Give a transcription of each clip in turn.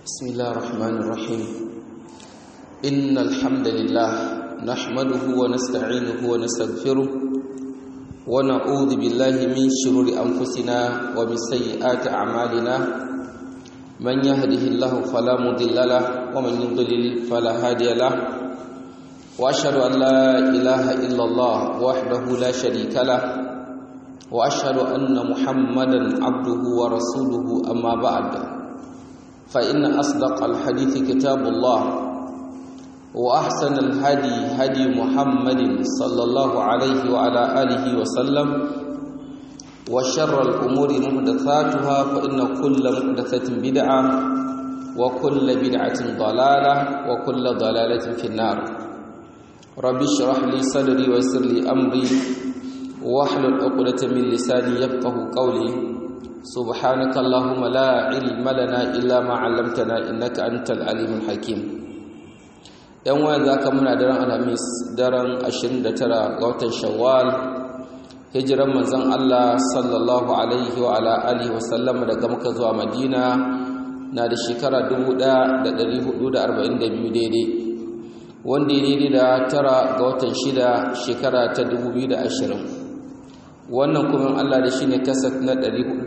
بسم الله الرحمن الرحيم إن الحمد لله نحمده ونستعينه ونستغفره ونعوذ بالله من شرور أنفسنا ومن سيئات أعمالنا من يهده الله فلا مضل له ومن يضلل فلا هادي له وأشهد أن لا إله إلا الله وحده لا شريك له وأشهد أن محمدا عبده ورسوله أما بعد فإن أصدق الحديث كتاب الله وأحسن الهدي هدي محمد صلى الله عليه وعلى آله وسلم وشر الأمور محدثاتها فإن كل محدثة بدعة وكل بدعة ضلالة وكل ضلالة في النار رب اشرح لي صدري ويسر لي أمري واحلل عقدة من لساني يفقه قولي سبحانك اللهم لا علم لنا إلا ما علمتنا إنك أنت العليم الحكيم yan waya za ka muna daren alhamis daren 29 ga watan shawwal hijiran manzon Allah sallallahu alaihi wa ala alihi wa sallama daga maka zuwa madina na da shekara 1442 daidai wanda ya daidai da tara ga watan shida shekara ta 2020 wannan kuma Allah da shi ne kasaf na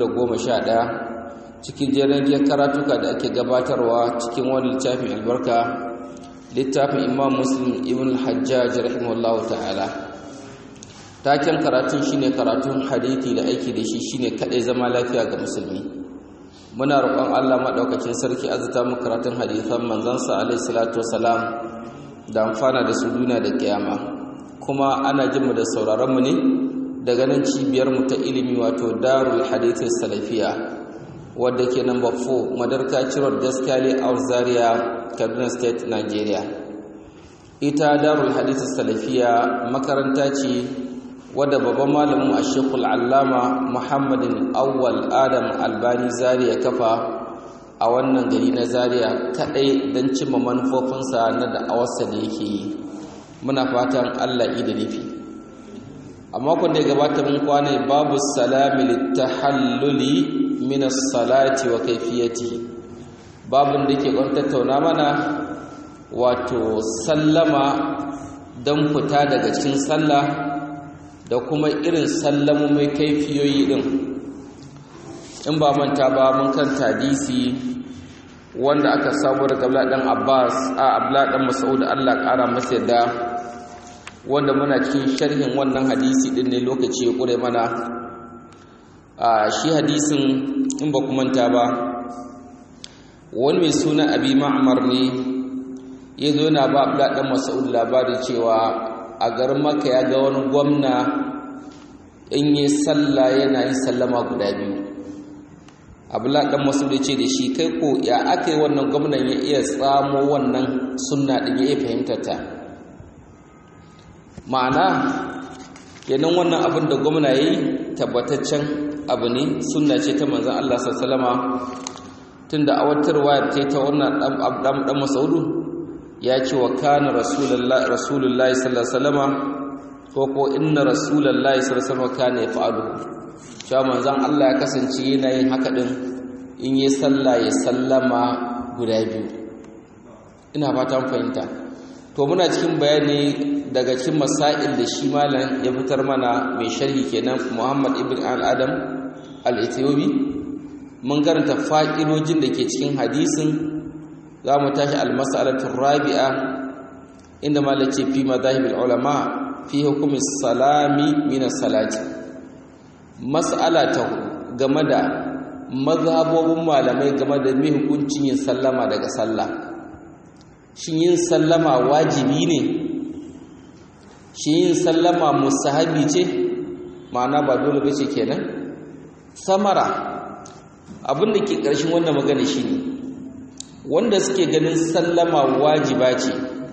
411 cikin jirgin karatuka da ake gabatarwa cikin wani littafin albarka littafin imam muslim ibn hajjaj rahimahullahu ta'ala taken karatun shine karatun hadithi da aiki da shi shine kadai zama lafiya ga musulmi muna roƙon Allah madaukakin sarki azuta mu karatun hadithan manzansa alaihi salatu wasalam da amfana da su duniya da kiyama kuma ana jin mu da sauraron mu ne daga nan cibiyar mu ta ilimi wato darul hadith salafiya wadda ke number 4 madarka cirot daskali a zaria kaduna state nigeria ita darul hadith salafiya makaranta ce wadda babban malamin a shekul allama muhammadin awwal adam albani zaria kafa a wannan gari na zaria kadai don cimma manufofinsa na da'awarsa da yake yi muna fatan allah da nufi a makon da ya gabata mun kwana babu salami littahalluli min as-salati wa kayfiyati babun da ke kwan tattauna mana wato sallama dan fita daga cikin sallah da kuma irin sallamu mai kaifiyoyi din in ba manta ba mun kan hadisi wanda aka samu daga Abdullah dan Abbas a Abdullah dan Mas'ud Allah kara masa yadda wanda muna cikin sharhin wannan hadisi din ne lokaci ya kure mana a shi hadisin in ba manta ba wani mai suna abi ma'amar ne ya zo yana ba abla ɗan masa'ud labari cewa a garin maka ya ga wani gwamna in yi salla yana yin sallama guda biyu abla ɗan masa'ud ya ce da shi kai ko ya aka yi wannan gwamnan ya iya tsamo wannan sunna ɗin ya iya fahimtar ta ma'ana kenan wannan abin da gwamna ya yi tabbataccen abu ne sunna ce ta manzan Allah sallama tun da awatarwa ta ta wannan ɗan masaudu ya ce wa kana rasulullahi sallama ko ko inna rasulullahi sallama kana ya fa'adu cewa manzan Allah ya kasance yana yin haka ɗin in yi sallah ya sallama guda biyu ina fatan fahimta to muna cikin bayani daga cikin masail da shi malam ya fitar mana mai sharhi kenan Muhammad ibn al-Adam al-Ethiopi mun karanta fa'idojin da ke cikin hadisin za mu tashi al-mas'alatu rabi'a inda malam ce fi madahib ulama fi hukumi salami min salati mas'ala ta game da mazhabobin malamai game da mai hukuncin yin sallama daga sallah shin yin sallama wajibi ne shi yin sallama musahabi ce ma'ana ba dole ba ce kenan samara abin da ke ƙarshen wannan magana shi ne wanda suke ganin sallama wajiba ce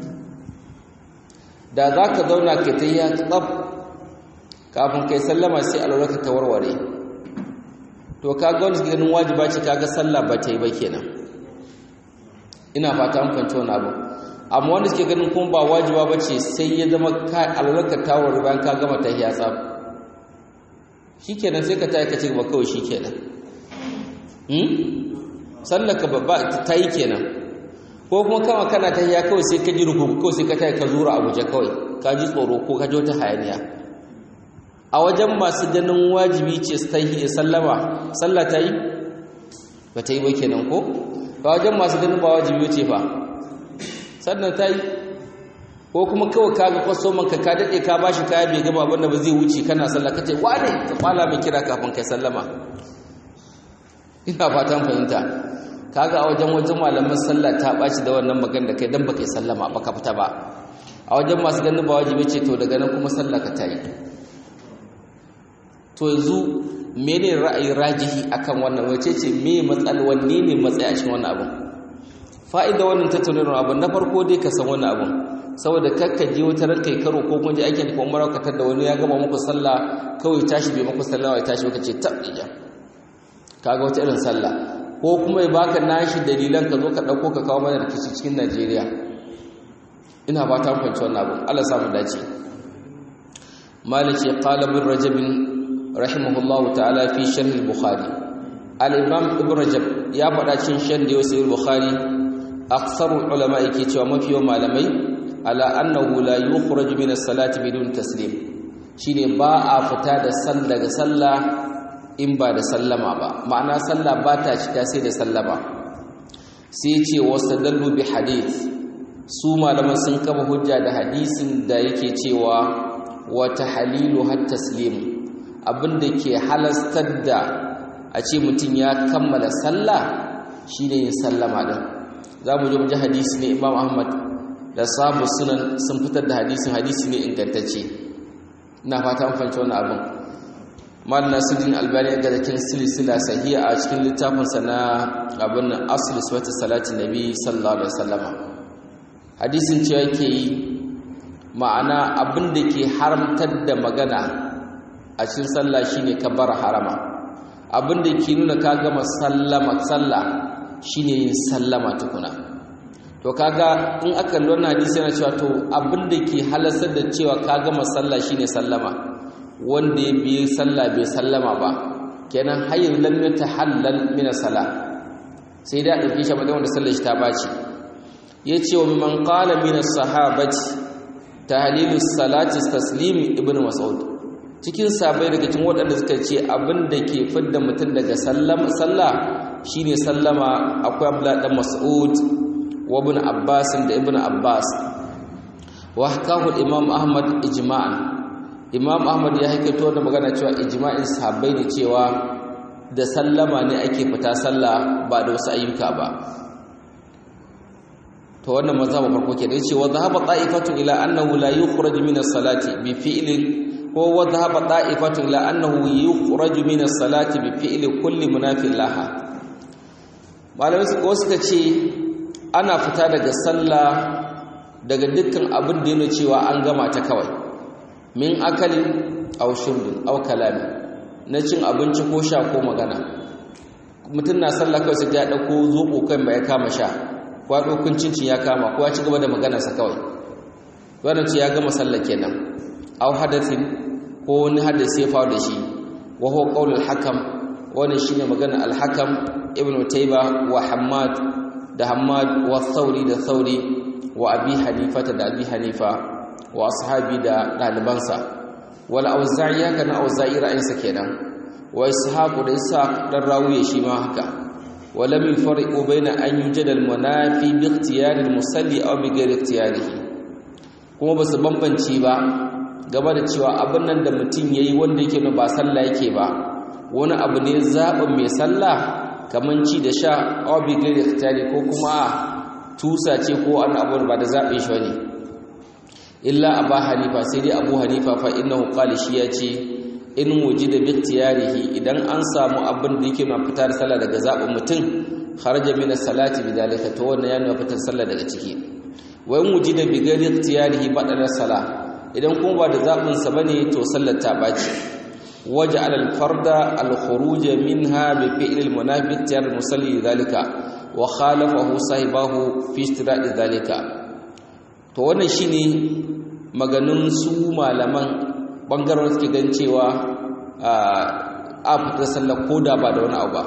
da za ka zauna ka ta yi tsab kafin kai sallama sai alwarka ta warware to ka ga wanda suke ganin wajiba ce kaga sallah ba ta yi ba kenan ina fata an fahimci wani abu amma wanda suke ganin kuma ba wajiba ba ce sai ya zama alwarka tawar bayan ka gama ta hiya tsab shi kenan sai ka tayi ka ci gaba kawai shi kenan sallaka babba ta yi kenan ko kuma kama kana ta ya kawai sai ka ji rukuku kawai sai ka ta ka zura a guje kawai ka ji tsoro ko ka ji wata hayaniya a wajen masu ganin wajibi ce su ta yi sallama sallah ta yi ba ta yi ba kenan ko ba wajen masu ganin ba wajibi ce fa sannan ta yi ko kuma kawai ka ga kwastoman ka ka daɗe ka bashi kaya bai gama abin da ba zai wuce kana sallah ka ce wane ka kwala mai kira kafin kai sallama ina fatan fahimta kaga a wajen wajen malaman sallah ta ɓaci da wannan magana da kai dan baka yi sallama ba ka fita ba a wajen masu ganin ba wajibi ce to daga nan kuma sallah ka ta yi to yanzu mene ra'ayi rajihi akan wannan wace ce me matsal wanne ne matsayi a cikin wannan abin fa'ida wannan tattaunawar abin na farko dai ka san wannan abin saboda kakka je wata ran kai karo ko kun je aikin ko umara ka tada wani ya gama muku sallah kawai tashi bai muku sallah ya tashi ka ce tabija kaga wata irin sallah ko kuma ya baka nashi dalilan ka zo ka dauko ka kawo mana rikici cikin Najeriya ina ba ta fahimci wannan abin Allah samu dace maliki qala bin rajab rahimahullahu ta'ala fi sharh al-bukhari al-imam ibn rajab ya faɗa cikin sharh da yusuf al-bukhari aksarul ulama yake cewa mafi yawan malamai ala annahu la yukhraj min as-salati bidun taslim shine ba a fita da sal daga sallah in ba da sallama ba ma'ana sallah ba ta cika sai da sallama sai ce wasadallu bi hadith su malaman sun kama hujja da hadisin da yake cewa wa tahlilu hat taslim abinda ke halastar da a ce mutum ya kammala sallah shine yin sallama din zamu je mu ji hadisi ne Imam Ahmad da sabu sunan sun fitar da hadisin hadisi ne ingantacce ina fata an fahimci wannan abin mal nasiruddin albani ga cikin silsila sahiha a cikin littafin sa na abin nan asl sifatu salati nabi sallallahu alaihi wasallam hadisin cewa yake yi ma'ana abin da ke haramtar da magana a cikin sallah shine kabbar harama abin da ke nuna ka gama sallama sallah shine yin sallama tukuna to kaga in aka lura hadisi yana cewa to abin da ke halasar da cewa ka gama sallah shine sallama wanda ya biye sallah bai sallama ba kenan hayyin lam yatahallal min salah sai da dauke shi madan wanda sallar shi ta baci yace wa man qala min as-sahabati tahlilu salati taslim ibnu mas'ud cikin sabai daga cikin waɗanda suka ce abin da ke fidda mutum daga sallama sallah shine sallama akwai abdullah dan mas'ud wa ibn abbas da ibn abbas wa hakahu imam ahmad ijma'an imam ahmad ya haikato da magana cewa ijma'in sahabbai ne cewa da sallama ne ake fita sallah ba da wasu ayyuka ba to wannan mazhaba farko ke da cewa dhahaba ta'ifatu ila annahu la yukhraj min as-salati bi fi'lin ko wa dhahaba ta'ifatu ila annahu yukhraj min as-salati bi fi'li kulli munafiq laha malamai su suka ce ana fita daga sallah daga dukkan abin da yana cewa an gama ta kawai min akalin aw shurbin aw kalami na cin abinci ko sha ko magana mutum na sallah kawai sai ya dauko zobo kan mai kama sha ko ya dauko cincin ya kama ko ya ci gaba da maganarsa kawai wannan ce ya gama sallah kenan aw hadathin ko wani hadisi ya faru da shi wa huwa qaulul hakam wannan shine maganar al-hakam ibnu tayba wa hammad da hammad wa thauri da thauri wa abi hanifa da abi hanifa wa ashabi da dalibansa wal auza'i haka na auza'i ra'ayinsa kenan wa ishaq da ishaq dan rawiye shi ma haka ولم يفرقوا بين أن يوجد المنافي باختيار المصلي أو بغير اختياره kuma ba su bambanci ba game da cewa abin nan da mutum ya yi wanda yake ba sallah yake ba wani abu ne zaɓin mai sallah kamar ci da sha obligatory ikhtiyari ko kuma a tusa ce ko wani abu ba da zaɓin shi wani illa abu hanifa sai dai abu hanifa fa innahu qala shi ya ce in wujida bi ikhtiyarihi idan an samu abin da yake na fitar sallah daga zaɓin mutum kharaja min as-salati bidalika to wannan ya nuna fitar sallah daga ciki wa in wujida bi ghairi ikhtiyarihi badala salah idan kuma ba da zaɓin sa bane to sallar ta baci waja'al al-farda al-khuruj minha bi fi'l al-munafiq tiyar musalli dalika wa khalafahu sahibahu fi istiradi dalika to wannan shine maganin su malaman bangaren suke gan cewa a fita sallar koda ba da wani abu ba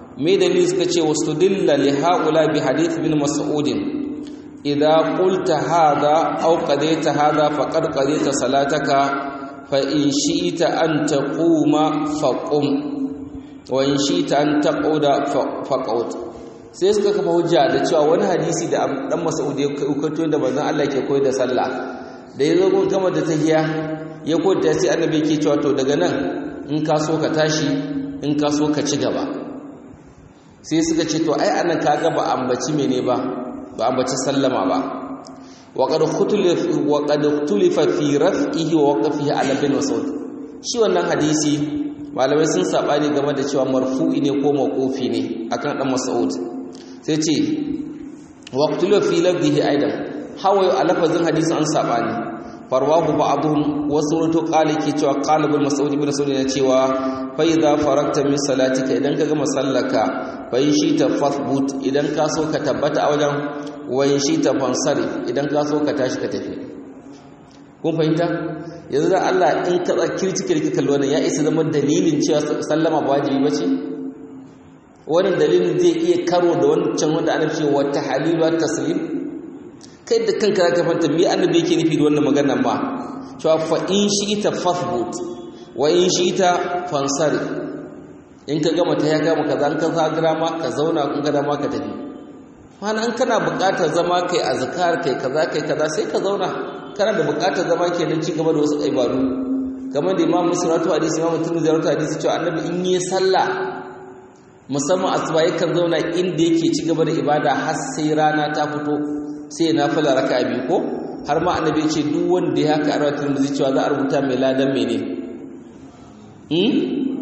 me dalili suka ce wastudilla li haula bi hadith bin mas'ud idza qulta hadha aw qadaita hadha faqad qadaita salataka fa in shi'ta an taquma faqum wa in shi'ta an taquda faqut sai suka kafa hujja da cewa wani hadisi da dan mas'ud ya kaito da manzon Allah ke koyar da sallah da yazo gun kama da tahiya ya koyar sai annabi ke cewa to daga nan in ka so ka tashi in ka so ka ci gaba sai suka ce to ai anan kaga ba ambaci mene ba ba ambaci sallama ba wa qad khutulif wa qad tulifa fi raf'ihi wa waqfihi ala bin mas'ud shi wannan hadisi malamai sun sabani game da cewa marfu'i ne ko mawqufi ne akan dan mas'ud sai ce wa tulifa fi lafzihi aidan hawa a lafazin hadisin an sabani farwahu ba'dhum wasu rutu qali ke cewa qala ibn mas'ud ibn mas'ud ne cewa fa idza farakta min salatika idan ka gama sallaka fa in shi ta fathbut idan ka so ka tabbata a wajen wa in shi ta fansari idan ka so ka tashi ka tafi kun fahimta yanzu da Allah in ka kirci kirki kallo wannan ya isa zama dalilin cewa sallama ba wajibi bace wannan dalilin zai iya karo da wancan wanda ana cewa tahlilu wa taslim kai da kanka zaka fanta me annabi yake nufi da wannan maganar ma cewa fa in shi'ita fathbut wa in shi'ita fansari in ka gama ta ya gama kaza an ka zagira ma ka zauna kun ga dama ka tafi mana an kana buƙatar zama kai azkar kai kaza kai kaza sai ka zauna kana da buƙatar zama kenan ci gaba da wasu ibadu kamar da Imam Muslim rawaito hadisi Imam Tirmidhi rawaito hadisi cewa annabi in yi sallah musamman asuba yakan zauna inda yake ci gaba da ibada har sai rana ta fito sai ya nafila raka'a biyu ko har ma annabi ce duk wanda ya haka arwa tirmidhi cewa za a rubuta mai ladan mene hmm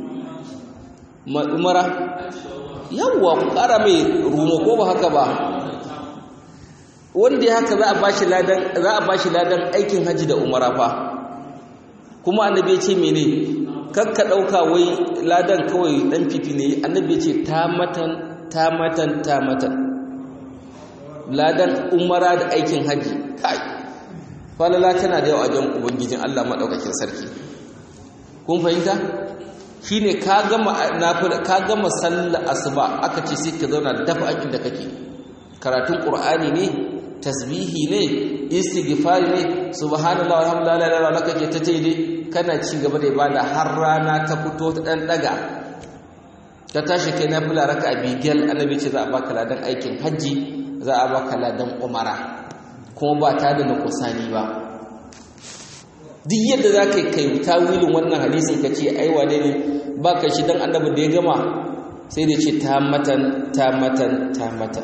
umara yawwa ku kara mai rumo ko ba haka ba wanda ya haka za a bashi ladan za a bashi ladan aikin haji da umara fa kuma annabi ya ce mene kakka dauka wai ladan kawai dan fifi ne annabi ya ce tamatan tamatan tamatan ladan umara da aikin haji kai falala tana da yawa a jan ubangijin Allah madaukakin sarki kun fahimta shine ka gama nafila ka gama sallar asuba aka ce sai ka zauna dafa akin da kake karatun qur'ani ne tasbihi ne istighfar ne subhanallahi walhamdulillahi la ilaha illa kake ta tayi kana ci gaba da ibada har rana ta fito ta dan daga ka tashi kai nafila raka'a bigel annabi ce za a baka ladan aikin haji za a baka ladan umara kuma ba ta da nukusani ba duk yadda za ka kai tawilin wannan hadisin ka ce aiwa ne ne ba ka shi don annabi da ya gama sai da ce ta matan ta matan ta matan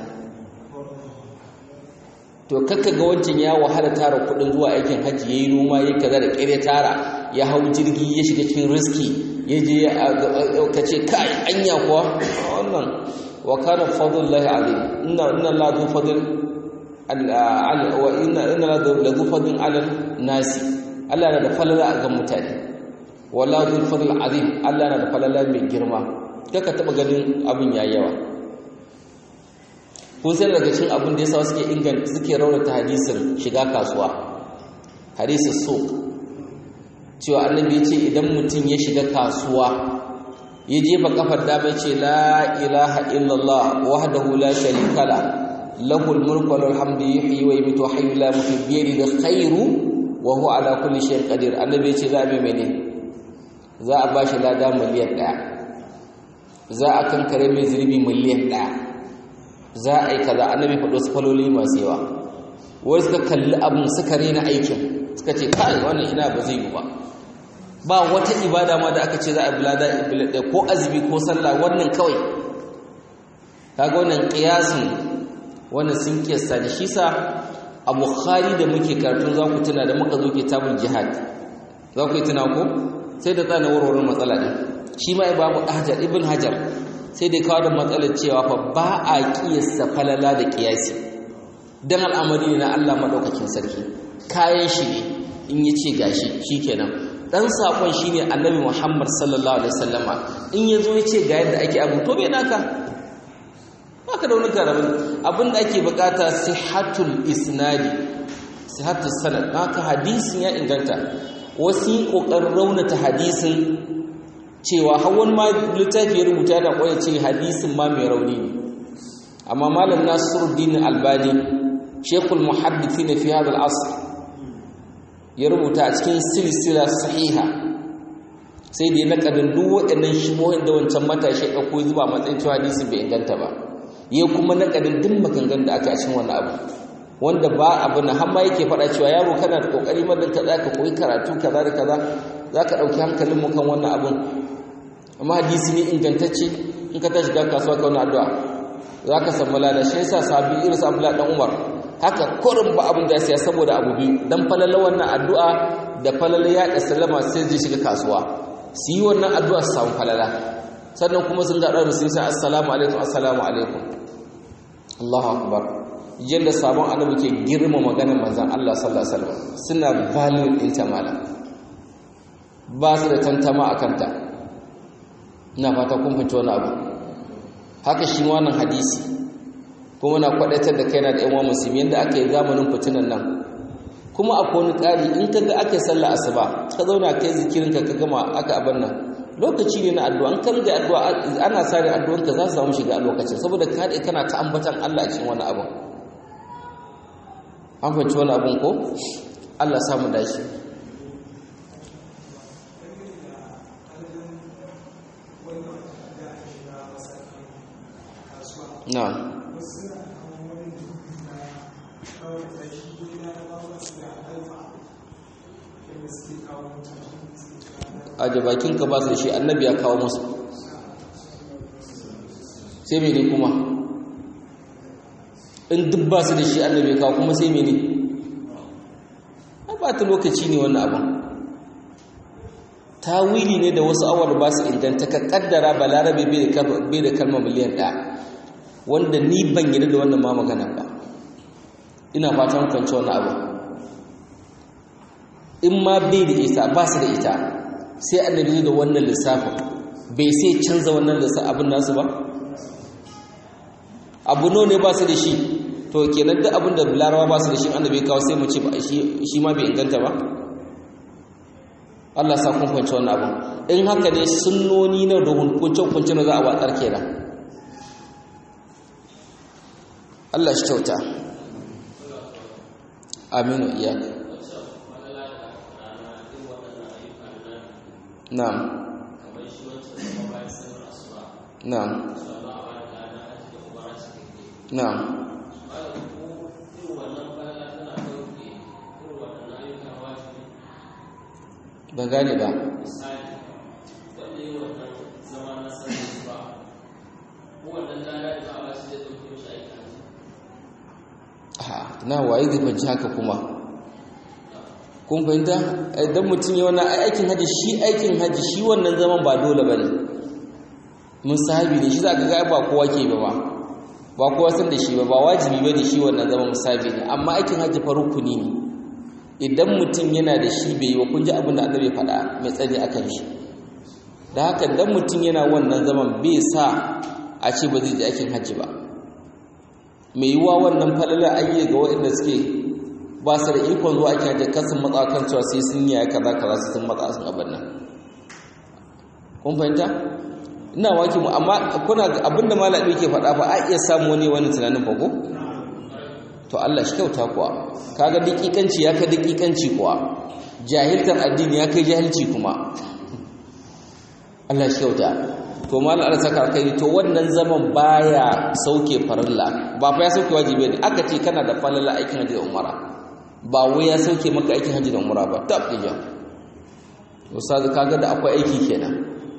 to kakka ga wancan ya wahala tara kudin zuwa aikin hajji ya yi noma ya kaza da kere tara ya hau jirgi ya shiga cikin riski ya je ka ce kai anya kuwa wannan wa kana fadlullahi alim inna inna la du fadl wa inna inna la du fadl ala nasi Allah na da falala a ga mutane wala du fadl azim Allah na da falala mai girma kaka taba ganin abin yayi yawa kun san daga cikin abin da yasa suke inganta suke raunata hadisin shiga kasuwa hadisin suq cewa annabi ya ce idan mutum ya shiga kasuwa ya jefa kafar dama ce la ilaha illallah wahdahu la sharika la lahul mulku wa lahul hamdu yuhyi wa yumiitu wa hayyul la yamutu bi yadihi khairu wa huwa ala kulli shay'in qadir annabi ya ce za a mai mene za a bashi lada miliyan daya za a kankare mai zurbi miliyan daya za a yi kaza annabi faɗo su faloli masu yawa wai suka kalli abin suka rena aikin suka ce kai wannan ina ba zai yi ba ba wata ibada ma da aka ce za a bilada ibada ko azumi ko sallah wannan kawai kaga wannan qiyasin wannan sun kiyasta da shi sa a bukhari da muke karatun za ku tuna da muka zo kitabul jihad za ku yi tuna ko sai da tsana warwarin matsala din shi ma imamu hajar ibn hajar sai dai kawo da matsalar cewa fa ba a kiyasta falala da kiyasi dan al'amari ne na Allah madaukakin sarki kayan shi ne in yace gashi shikenan dan sakon shine annabi Muhammad sallallahu alaihi wasallama in yazo yace ga yadda ake abu to bai naka baka da wani karamin abin da ake bukata sihhatul isnadi sihhatul sanad haka hadisin ya inganta wasu kokarin raunata hadisin cewa hawan ma littafi ya rubuta da kwaya ce hadisin ma mai rauni ne amma malam nasiruddin albani shekul muhaddisi ne fi hadal asr ya rubuta a cikin silsila sahiha sai da ya nakadin duk waɗannan shibohin da wancan matashi ɗauko zuba matsayin cewa hadisin bai inganta ba ya kuma nakadin duk magangan da aka a cikin wannan abu wanda ba abu na hamma yake faɗa cewa yaro kana da kokari madan ka za ka koyi karatu kaza da kaza za ka ɗauki hankalin mu kan wannan abun amma hadisi ne ingantacce in ka tashi ga kasuwa ka wani addu'a za ka samu lada shi yasa sabi irin sa Abdullahi dan Umar haka kurin ba abin da ya siya saboda abu biyu dan falala wannan addu'a da falala ya da sallama sai zai shiga kasuwa su yi wannan addu'a su samu falala sannan kuma sun ga ɗan sun sai assalamu alaikum assalamu alaikum Allahu akbar yadda sabon annabi ke girma maganar manzon Allah sallallahu alaihi wasallam suna value din ta mala ba su da tantama akan ta ina fata kun fahimci wani abu haka shi wannan hadisi kuma na kwadatar da kaina da yan uwan musulmi yanda aka yi zamanin fitinan nan kuma akwai wani ƙari in ka ga aka yi sallah asuba ka zauna kai zikirinka ka gama aka abin nan lokaci ne na addu'a an kan da addu'a ana sare addu'anka za su samu shiga a lokacin saboda ka dai kana ta ambatan Allah a cikin wani abin an fahimci wani abin ko Allah samu dashi na'am aje bakinka ba su da shi annabi ya kawo musu sai mene kuma in duk ba su da shi annabi ya kawo kuma sai mene ba ta lokaci ne wannan abin tawili ne da wasu awar ba su inganta ka kaddara balarabe bai da kalmar miliyan ɗaya wanda ni ban yi da wannan ma magana ba ina fatan kwanci wannan abu in ma bai da ita ba su da ita sai annabi da wannan lissafin bai sai canza wannan abin nasu ba abu no ne ba su da shi to kenan duk abin da larawa ba su da shi annabi kawo sai mu ce shi ma bai inganta ba Allah sa kun kwanci wannan abin in haka ne sunnoni na da hukuncin hukuncin za a watsar kenan Allah shi kyauta aminu iyaka na'am na'am na'am ban gane ba na waye zai fahimci haka kuma kun fahimta idan mutum ya wannan aikin haji shi aikin haji shi wannan zaman ba dole ba ne musahabi ne shi za ka ga ba kowa ke ba ba kowa san da shi ba ba wajibi ba ne shi wannan zaman musahabi ne amma aikin haji fa rukuni ne idan mutum yana da shi bai yi wa kun ji abin da annabi faɗa mai tsari akan shi da haka dan mutum yana wannan zaman bai sa a ce ba zai ji aikin haji ba mai yiwuwa wannan falalar ayyuka ga waɗanda suke ba su da ikon zuwa ake hajji kasan matsa kan cewa sai sun yi kaza kaza su sun matsa sun abin nan kun fahimta ina waki mu amma kuna abinda malami ke faɗa fa a iya samu wani wani tunanin fa ko to Allah shi kyauta kuwa kaga dakikanci ya kai dakikanci kuwa jahiltar addini ya kai jahilci kuma Allah shi kyauta to malam Allah saka kai to wannan zaman baya sauke farilla ba fa ya sauke wajibi ne aka ce kana da falala aikin hajji da umara ba wai ya sauke maka aikin hajji da umara ba tab ija ustaz kaga da akwai aiki kenan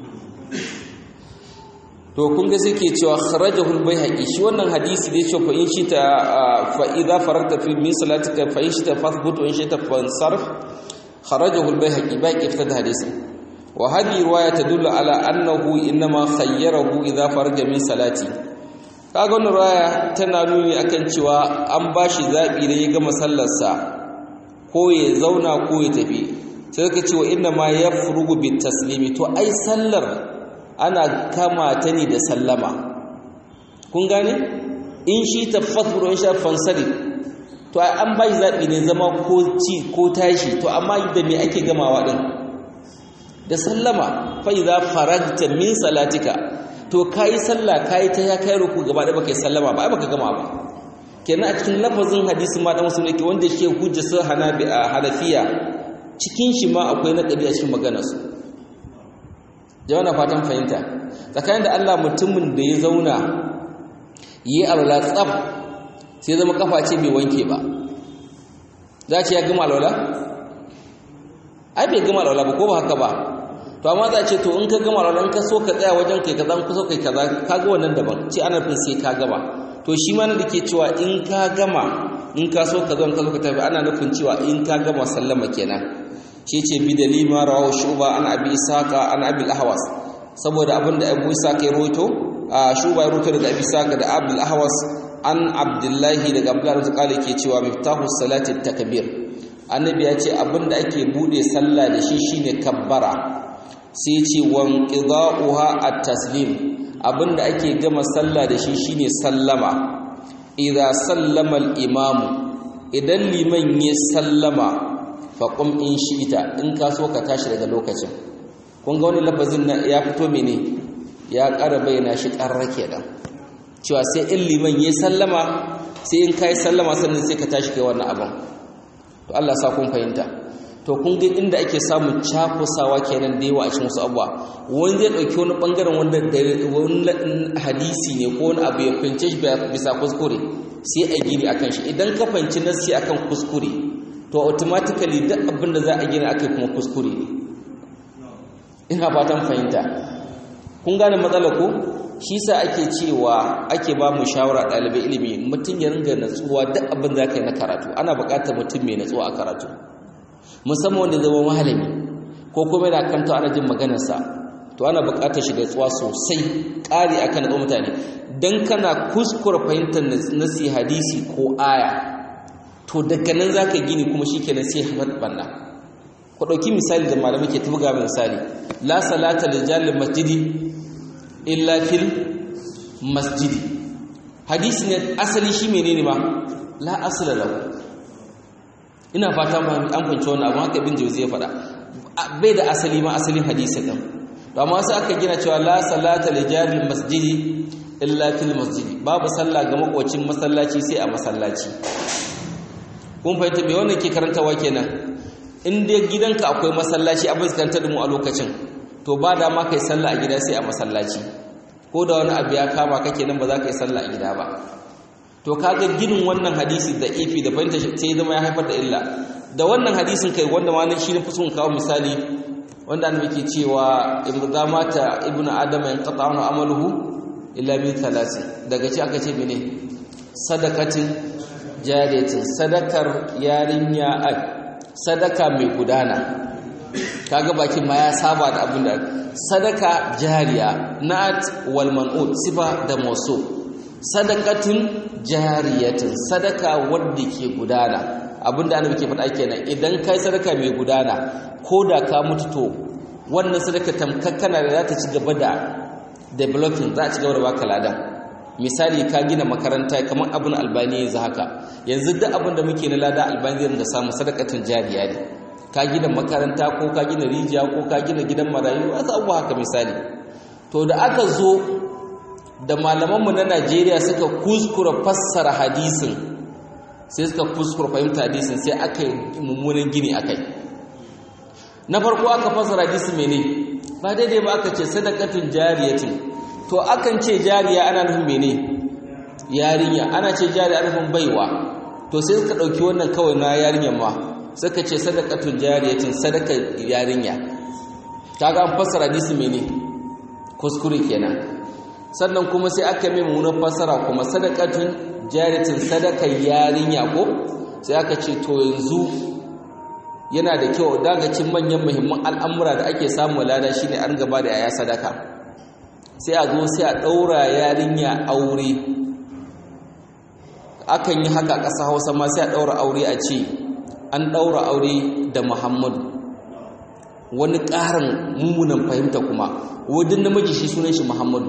to kun ga ke cewa kharajahu al-baihaqi shi wannan hadisi da yace fa in shi ta fa idza faragta fi min salatika fa in shi ta fathbut wa in shi ta fansarf kharajahu al-baihaqi baqi fi hadisi wa hadhihi riwaya tadullu ala annahu inma khayyarahu idza faraja min salati kaga wannan riwaya tana nuni akan cewa an bashi zabi da ya gama sallarsa ko ya zauna ko ya tafi sai ka ce wa inna ma yafrugu bit taslimi to ai sallar ana kama ta ne da sallama kun gane in shi tafathuru in sha fansari to ai an bashi zabi ne zama ko ci ko tashi to amma da me ake gamawa din da sallama fa idza faragta min salatika to kai sallah kai ta ya kai ruku gaba da baka yi sallama ba ai baka gama ba kenan a cikin lafazin hadisi ma dan musulmi ke wanda yake hujja sa hanabi a hanafiya cikin shi ma akwai na a cikin maganar su jama'a fatan fahimta tsakanin da Allah mutumin da ya zauna yi alwala tsaf sai zama kafa ce bai wanke ba za ce ya gama alwala ai bai gama alwala ba ko ba haka ba to amma za ce to in ka gama alwala in ka so ka tsaya wajen kai kaza in ka so kai kaza ka ga wannan daban ce ana fin sai ka gama to shi ma da ke cewa in ka gama in ka so ka zo in ka so ka tafi ana nufin cewa in ka gama sallama kenan shi ce bi dalima rawahu shuba an abi isaka an abi ahwas saboda abin da abu isaka ya roto a shuba ya roto daga abi isaka da abdul ahwas an abdullahi daga abdullahi da kale ke cewa miftahu salati takbir annabi ya ce abin da ake bude sallah da shi shine kabbara sai ce wan qida'uha at-taslim abin da ake gama sallah da shi shine sallama idza sallama al-imam idan liman ya sallama faƙon in shi ita in ka so ka tashi daga lokacin kun ga wani lafazin na ya fito mene ya ƙara bayyana shi ƙarra kenan cewa sai in liman ya sallama sai in ka yi sallama sannan sai ka tashi kai wannan abin to Allah sa kun fahimta to kun ga inda ake samun cakusawa kenan da yawa a cikin wasu abuwa wani zai ɗauki wani ɓangaren wanda wani hadisi ne ko wani abu ya fahimce shi bisa kuskure sai a gini akan shi idan ka fahimci nasi akan kuskure to automatically duk abin da za a gina akai kuma kuskure ne ina fatan fahimta kun gane matsala ko shi sa ake cewa ake ba mu shawara ɗalibai ilimi mutum ya ringa natsuwa duk abin da ka yi na karatu ana buƙatar mutum mai natsuwa a karatu musamman wanda zama malami ko kuma yana kanta ana jin maganarsa to ana buƙatar shi natsuwa sosai ƙari akan natsuwa mutane dan kana kuskura fahimtar nasi hadisi ko aya to daga nan za ka gini kuma shi kenan sai haifar banna ku ɗauki misali da malamai ke tafi gaba misali la salata da jalin masjidi illa fil masjidi hadisi ne asali shi menene ma la asala lahu ina fata ma an fahimci wannan abu haka bin jauzi ya faɗa bai da asali ma asalin hadisi ɗin to amma sai aka gina cewa la salata li jalin masjidi illa fil masjidi babu sallah ga makocin masallaci sai a masallaci kun fahimta me wannan ke karantawa kenan in dai gidanka akwai masallaci abin karanta da mu a lokacin to ba da ma kai sallah a gida sai a masallaci ko da wani abu ya kama kake nan ba za ka yi sallah a gida ba to kaga ginin wannan hadisi da ifi da fahimta sai zama ya haifar da illa da wannan hadisin kai wanda ma nan shi ne fusun kawo misali wanda an muke cewa idza mata ibnu adama yanqata amaluhu illa min thalathi daga ci aka ce mene sadakatin jariyatin sadakar yarinya a sadaka mai gudana kaga bakin ma ya saba da abin da sadaka jariya na'at wal man'ut sifa da mausu sadakatun jariyatin sadaka wanda ke gudana abinda annabi ke faɗa kenan idan kai sadaka mai gudana ko da ka mutu to wannan sadaka tamkakkana da za ta ci gaba da developing za a ci gaba da baka ladan misali ka gina makaranta kamar abin albani yanzu haka yanzu duk abin da muke na lada albani zai da samu sadakatun jariya ne ka gina makaranta ko ka gina rijiya ko ka gina gidan marayu wasu abubuwa haka misali to da aka zo da malamanmu na najeriya suka kuskura fassara hadisin sai suka kuskura fahimta hadisin sai aka yi mummunan gini a kai na farko aka fassara hadisin mene ba daidai ba aka ce sadakatun jariyatin to akan ce jariya ana nufin mene yarinya ana ce jariya ana nufin baiwa to sai suka ɗauki wannan kawai na yarinyar ma suka ce sadakatun jariyatin sadaka yarinya kaga an fassara hadisi mene kuskure kenan sannan kuma sai aka mai mummunan fassara kuma sadakatun jariyatin sadaka yarinya ko sai aka ce to yanzu yana da kyau daga cin manyan muhimman al'amura da ake samu lada shine an gaba da yaya sadaka sai a zo sai a ɗaura yarinya aure akan yi haka ƙasa hausa ma sai a ɗaura aure a ce an ɗaura aure da muhammadu wani ƙarin mummunan fahimta kuma wajen namiji shi sunan shi muhammadu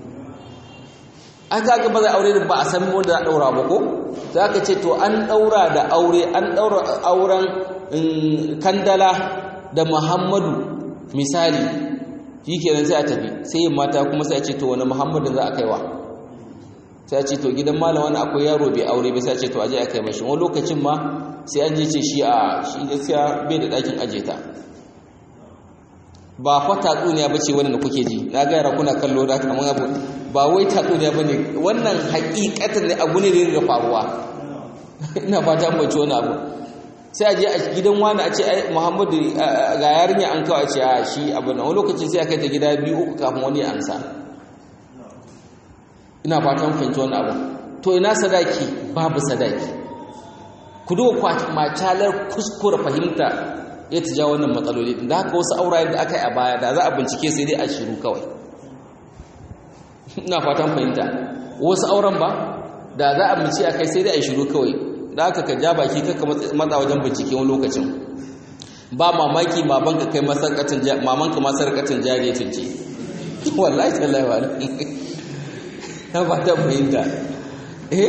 an kaga ba zai aure da ba a san wanda za a ɗaura ba ko za ka ce to an ɗaura da aure an ɗaura auren kandala da muhammadu misali shi kenan sai a tafi sai yin mata kuma sai a ce to wani muhammadu za a kaiwa sai a ce to gidan malam wani akwai yaro bai aure bai sai a ce to aje a kai mashi wani lokacin ma sai an je ce shi a shi gaskiya bai da ɗakin aje ta ba fa tatsuniya bace wannan da kuke ji na ga yara kuna kallo da kamar abu ba wai tatsuniya bane wannan hakikatan ne abu ne da ya faruwa ina fata mun ci wani abu sai a je a gidan wani a ce ai Muhammadu ga yarinya an kawo a ce a shi abu na wani lokacin sai a kai ta gida biyu uku kafin wani ya amsa ina fatan fahimci wani abu to ina sadaki babu sadaki ku duba macalar kuskure fahimta ya ta ja wannan matsaloli da haka wasu aurayen da aka yi a baya da za a bincike sai dai a shiru kawai ina fatan fahimta wasu auren ba da za a bincike a kai sai dai a shiru kawai da haka ka ja baki kaka matsa wajen bincike wani lokacin ba mamaki mamanka kai masarkacin mamanka masarkacin jariyatin ce wallahi tallahi wa na fatan fahimta eh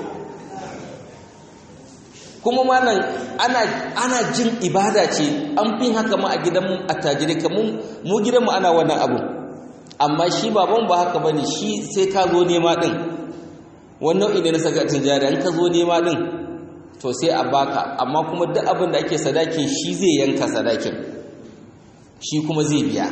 kuma malam ana ana jin ibada ce an fi haka ma a gidan attajiri kamun mu gidanmu ana wannan abu amma shi baban ba haka bane shi sai ka zo nema din wannan nau'i ne na sakatin jari an ka zo nema din to sai a baka amma kuma duk abin da ake sadakin shi zai yanka sadakin shi kuma zai biya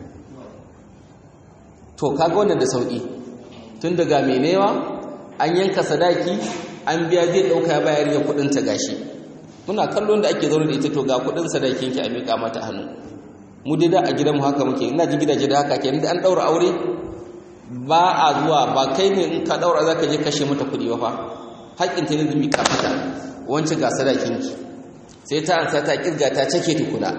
to kaga wannan da sauki tun daga mai newa an yanka sadaki an biya zai ɗauka ya bayar ya kuɗin ta gashi muna kallon da ake zaune da ita to ga kuɗin sadakin ki a miƙa mata hannu mu dai da a gidanmu haka muke ina ji gidaje da haka kenan da an ɗaura aure ba a zuwa ba kai ne in ka ɗaura za ka je kashe mata kuɗi ba fa haƙƙin ta ne da miƙa mata wancan ga sadakin ki sai ta ansa ta kirga ta cake tukuna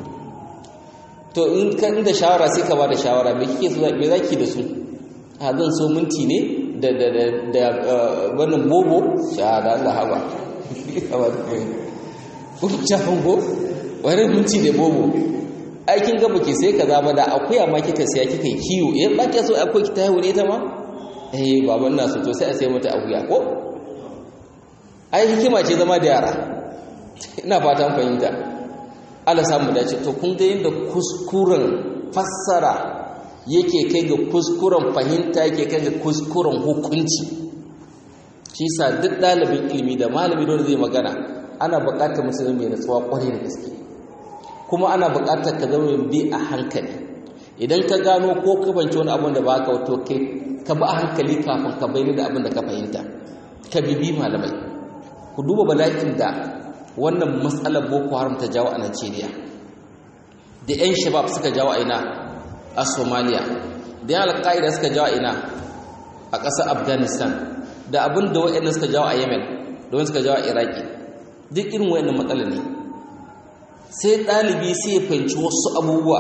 to in ka da shawara sai ka ba da shawara me kike so me zaki da su a zan so minti ne da da da da wannan bobo sha da Allah haba haba ko ta hango wani minti da bobo aikin gaba ke sai kaza ba da akuya ma kika siya kika yi kiwo eh ba ke so akwai ki ta haihu ne ta ma eh baban na so to sai a sai mata akuya ko ai hikima ce zama da yara ina fatan fahimta Allah samu dace to kun ga yadda kuskuren fassara yake kai ga kuskuren fahimta yake kai ga kuskuren hukunci shi sa duk ɗalibin ilimi da malami dole zai magana ana buƙatar musulmi mai natsuwa ƙwarai da gaske kuma ana buƙatar ka zama bi a hankali idan ka gano ko ka banci wani abin da ba ka wato kai ka bi a hankali kafin ka bayyana da abin da ka fahimta ka bibi malamai ku duba bala'in da wannan matsalar boko haram ta jawo a Najeriya da 'yan shabab suka jawo a ina a Somalia da 'yan alƙa'ida suka jawo a ina a ƙasar Afghanistan da abin da waɗanda suka jawo a Yemen da wani suka jawo a Iraki duk irin waɗannan matsala ne sai ɗalibi sai ya fahimci wasu abubuwa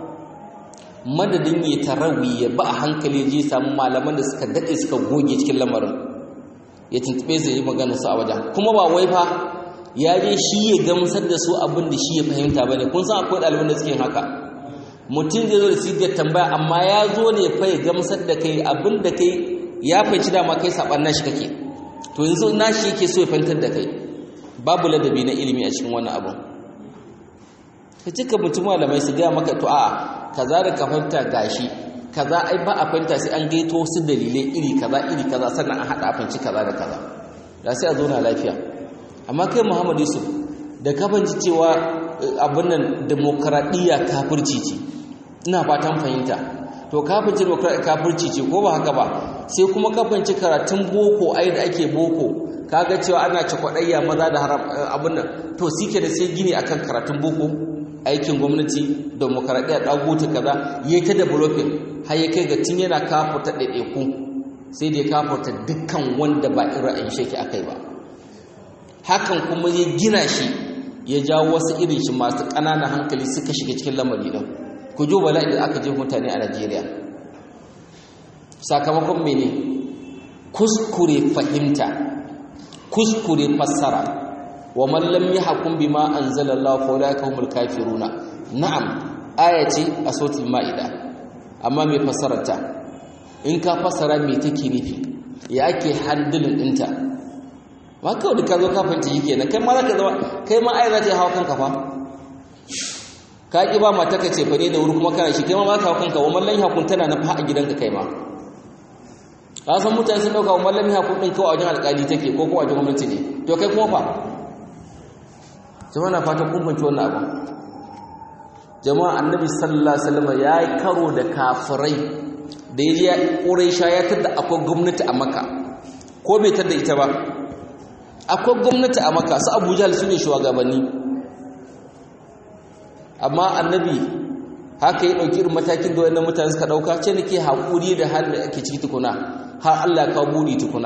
madadin ya tarawi ya ba a hankali je samu malaman da suka daɗe suka goge cikin lamarin ya tuntube zai yi magana su a wajen kuma ba wai fa ya je shi ya gamsar da su abin da shi ya fahimta ba ne kun san akwai ɗaliban da suke haka mutum zai zo da sigar tambaya amma ya zo ne fa ya gamsar da kai abin da kai ya fahimci dama kai saɓan nashi kake to yanzu nashi yake so ya fahimtar da kai babu ladabi na ilimi a cikin wannan abin ka cika mutum malamai su gaya maka to a'a kaza da ka fahimta gashi kaza ai ba a fahimta sai an gaito wasu dalilai iri kaza iri kaza sannan an haɗa a fahimci kaza da kaza da sai a zauna lafiya amma kai muhammad yusuf da ka fahimci cewa abin nan demokaradiyya kafirci ce ina fatan fahimta to kafirci demokaradiyya kafirci ce ko ba haka ba sai kuma ka fahimci karatun boko ai da ake boko kaga cewa ana ci kwaɗayya maza da haram abin nan to sike da sai gini akan karatun boko aikin gwamnati demokaradiyya ɗagutu kaza ya ta developing har ya kai ga tun yana kafurta ɗaiɗaiku sai da ya kafurta dukkan wanda ba irin ra'ayin shaki a kai ba hakan kuma ya gina shi ya jawo wasu irin shi masu ƙananan hankali suka shiga cikin lamari ɗin ku jo bala'i da aka je mutane a najeriya sakamakon mene kuskure fahimta kuskure fassara wa man lam yahkum bima anzalallahu fa ulaika humul kafiruna na'am aya ce a sautul ma'ida amma mai fassararta in ka fassara me take nufi ya ake handling dinta ba kawai da ka zo ka fahimci shi kenan kai ma za ka zama kai ma aya za ta yi hawa kanka fa ka ki ba mata ka ce fa ne da wuri kuma kana shi kai ma ka kanka wa mallan hakun tana na fa a gidanka kai ma ka san mutane sun dauka wa mallan hakun din kawai a wajen alƙali take ko ko a wajen gwamnati ne to kai kuma fa jama'a na fatan kun fahimci wannan abu jama'a annabi sallallahu alaihi wasallam ya yi karo da kafirai da ya je ƙuraisha ya tada akwai gwamnati a maka ko bai tada ita ba akwai gwamnati a maka su abu jahal su ne shugabanni amma annabi haka ya ɗauki irin matakin da wannan mutane suka ɗauka ce nake haƙuri da halin da ake ciki tukuna har Allah ka buri tukuna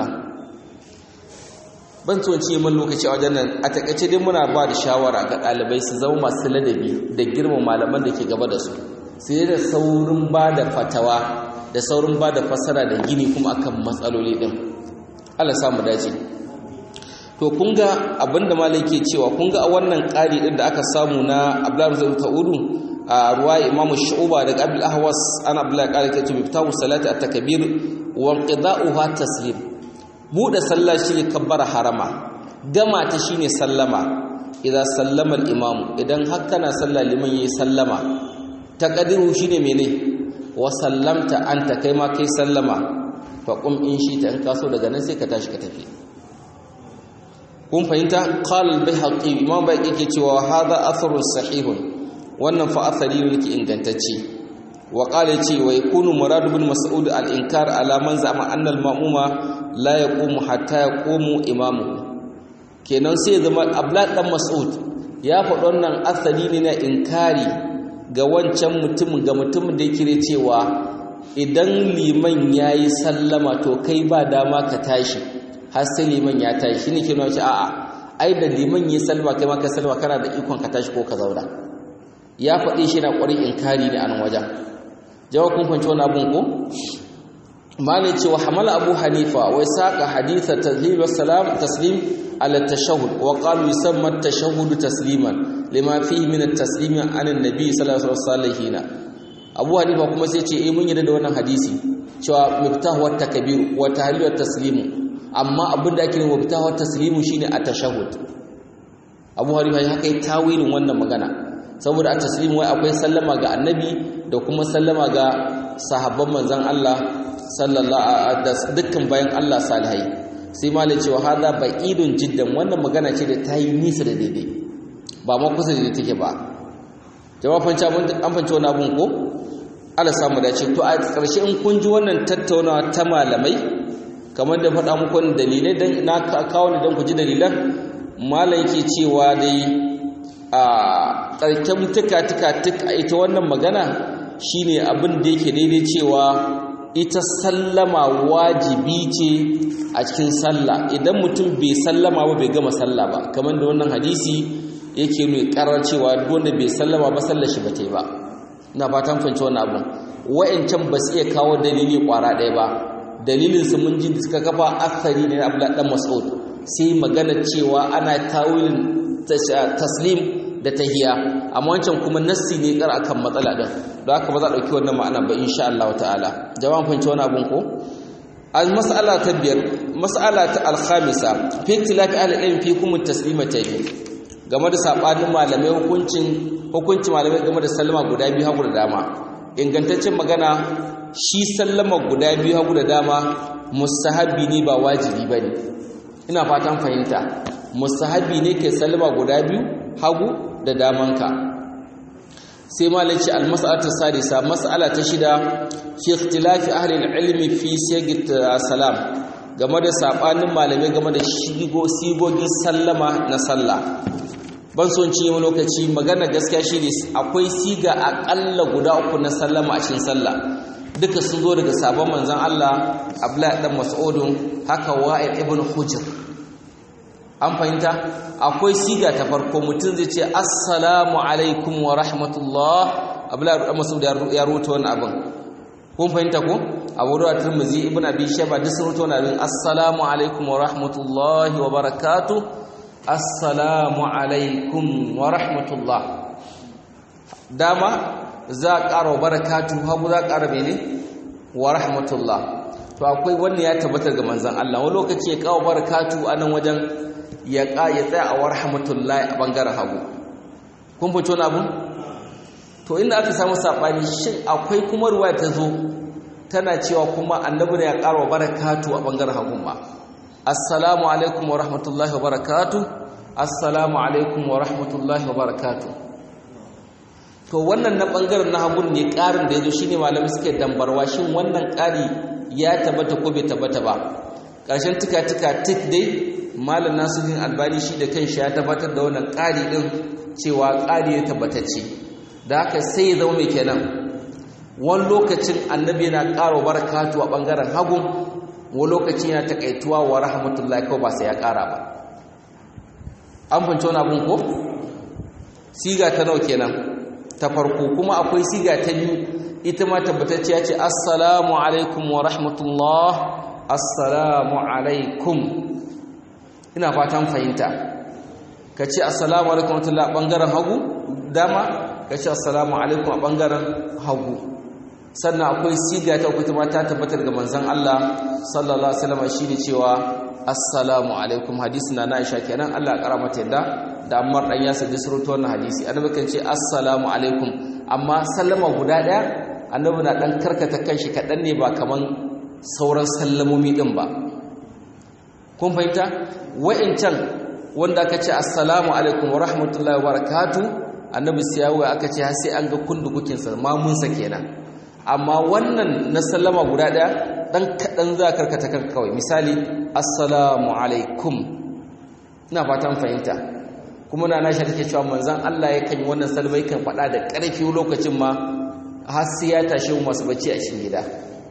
ban tsohon man lokaci a wajen nan a takaice dai muna ba da shawara ga ɗalibai su zama masu ladabi da girma malaman da ke gaba da su sai da saurin ba da fatawa da saurin ba da fasara da gini kuma akan matsaloli ɗin Allah samu dace to kun ga abinda malai ke cewa kun ga a wannan ƙari ɗin da aka samu na abdullahi zai ta'udu a ruwa imamu shu'uba daga abdul ahwas ana abdullahi ƙari ke ce miftahu salati at-takbir wa qida'uha taslim bude sallah shine kabbara harama gama ta shine sallama idan sallama al-imam idan har kana sallah liman yayi sallama taqdiru shine mene wa sallamta anta kai ma kai sallama fa qum in shi ta in kaso daga nan sai ka tashi ka tafi kun fahimta qala al-bihaqi imam baqi yake cewa hadha atharun sahihun wannan fa athari ne yake ingantacce wa qala yace wa yakunu murad ibn mas'ud al-inkar ala man za'ama anna al-ma'muma la yaqumu hatta yaqumu imamu kenan sai zama abla dan mas'ud ya faɗi wannan athari ne na inkari ga wancan mutumin ga mutumin da yake cewa idan liman yayi sallama to kai ba dama ka tashi har sai liman ya tashi shine ke nuna a'a ai da liman yayi sallama kai ma ka sallama kana da ikon ka tashi ko ka zauna ya faɗi shi na ƙwarin inkari ne a nan wajen jawab kun fanci wani abun ko malai ce wa hamala abu hanifa wai saka haditha tazhib salam taslim ala tashahhud wa qalu yusamma at-tashahhud tasliman lima fihi min at-taslim an an-nabi sallallahu alaihi wasallam abu hanifa kuma sai ce eh mun yarda da wannan hadisi cewa miftahu wat takbir wa tahlil wat taslimu amma abin da ake nufi miftahu wat taslimu shine at-tashahhud abu hanifa ya kai tawilin wannan magana saboda a taslimu wai akwai sallama ga annabi da kuma sallama ga sahabban manzon Allah sallallahu da dukkan bayan Allah salihai sai malai cewa hada ba'idun jiddan wannan magana ce da ta yi nisa da daidai ba ma kusa da take ba jama'a fanci an fanci wani abun ko Allah samu dace to a ƙarshe in kun ji wannan tattaunawa ta malamai kamar da faɗa muku dalilai dan na kawo ne dan ku ji dalilan malai yake cewa dai a ƙarken tuka-tuka-tuk a ita wannan magana shine abin da yake daidai cewa ita sallama wajibi ce a cikin sallah idan mutum bai sallama ba bai gama sallah ba kamar da wannan hadisi yake nuna karar cewa wanda bai sallama ba sallar shi ba ta yi ba ina fatan fahimci wannan abin wa'ancan ba su iya kawo dalili kwara ɗaya ba dalilin su mun ji suka kafa asari ne na Abdullah dan Mas'ud sai magana cewa ana tawilin taslim da tahiya amma wancan kuma nassi ne kar akan matsala din don haka ba za a dauki wannan ma'ana ba insha Allah ta'ala jama'an fahimci wani abun ko al mas'ala ta biyar mas'ala ta al khamisa fi ikhtilafi ahli ilm fi kum taslimatayn game da sabanin malamai hukuncin hukuncin malamai game da sallama guda biyu hagu da dama ingantaccen magana shi sallama guda biyu hagu da dama mustahabi ne ba wajibi bane ina fatan fahimta mustahabi ne ke sallama guda biyu hagu da damanka sai malaci almas'alatu sadisa mas'ala ta shida fi ikhtilafi ahli ilmi fi sigit salam game da sabanin malamai game da shigo sigogin sallama na sallah ban son ci mu lokaci magana gaskiya shine akwai siga akalla guda uku na sallama a cikin sallah duka sun zo daga sabon manzon Allah Abdullahi dan Mas'udun haka Wa'il ibn Hujr an fahimta akwai siga ta farko mutum zai ce assalamu alaikum wa rahmatullah abdullahi masud ya rubuta wannan abin kun fahimta ko abu da tirmidhi ibn abi shayba duk sun rubuta wannan abin assalamu alaikum wa rahmatullah wa barakatuh assalamu alaikum wa rahmatullah dama za a ƙara wa barakatuh hagu za a ƙara mene wa rahmatullah to akwai wannan ya tabbatar ga manzon Allah wani lokaci ya kawo barakatuh a nan wajen ya tsaya a warhamatullahi a bangaren hagu kun fito na abu to inda aka samu sabani shin akwai kuma ruwa ta zo tana cewa kuma annabi ne ya ƙara wa barakatu a bangaren hagun ma assalamu alaikum wa rahmatullahi wa barakatu assalamu alaikum wa rahmatullahi wa barakatu to wannan na bangaren na hagun ne ƙarin da ya zo shine malamai suke dambarwa shin wannan ƙari ya tabbata ko bai tabbata ba ƙarshen tuka-tuka tik dai malam nasiruddin albani shi da kanshi ya tabbatar da wannan ƙari din cewa ƙari ya tabbatacce da haka sai ya zama mai kenan wani lokacin annabi yana ƙara barakatu a ɓangaren hagun wani lokacin yana taƙaituwa wa rahmatullahi kawai ba sai ya ƙara ba an fahimci wani abin ko siga ta nawa kenan ta farko kuma akwai siga ta biyu ita ma tabbatacciya ce assalamu alaikum wa rahmatullah assalamu alaikum ina fatan fahimta ka ce assalamu alaikum wa rahmatullah ɓangaren hagu dama ka ce assalamu alaikum a ɓangaren hagu sannan akwai siga ta uku ma ta tabbatar ga manzon Allah sallallahu alaihi wasallam shine cewa assalamu alaikum hadisi na Aisha kenan Allah ya kara mata yadda da Ammar dan Yasir da surutu wannan hadisi annabi kan ce assalamu alaikum amma sallama guda daya annabi na dan karkata kanshi kadan ne ba kaman sauran sallamomi din ba kun fahimta wa'incan wanda aka ce assalamu alaikum wa rahmatullahi wa barakatuh annabi siyawa aka ce har sai an ga kundukukinsa mamunsa kenan amma wannan na sallama guda ɗaya ɗan kaɗan za karkata kan kawai misali assalamu alaikum ina fatan fahimta kuma na nashi take cewa manzan Allah ya kan yi wannan salmai kan faɗa da ƙarfi lokacin ma har sai ya tashi masu bacci a cikin gida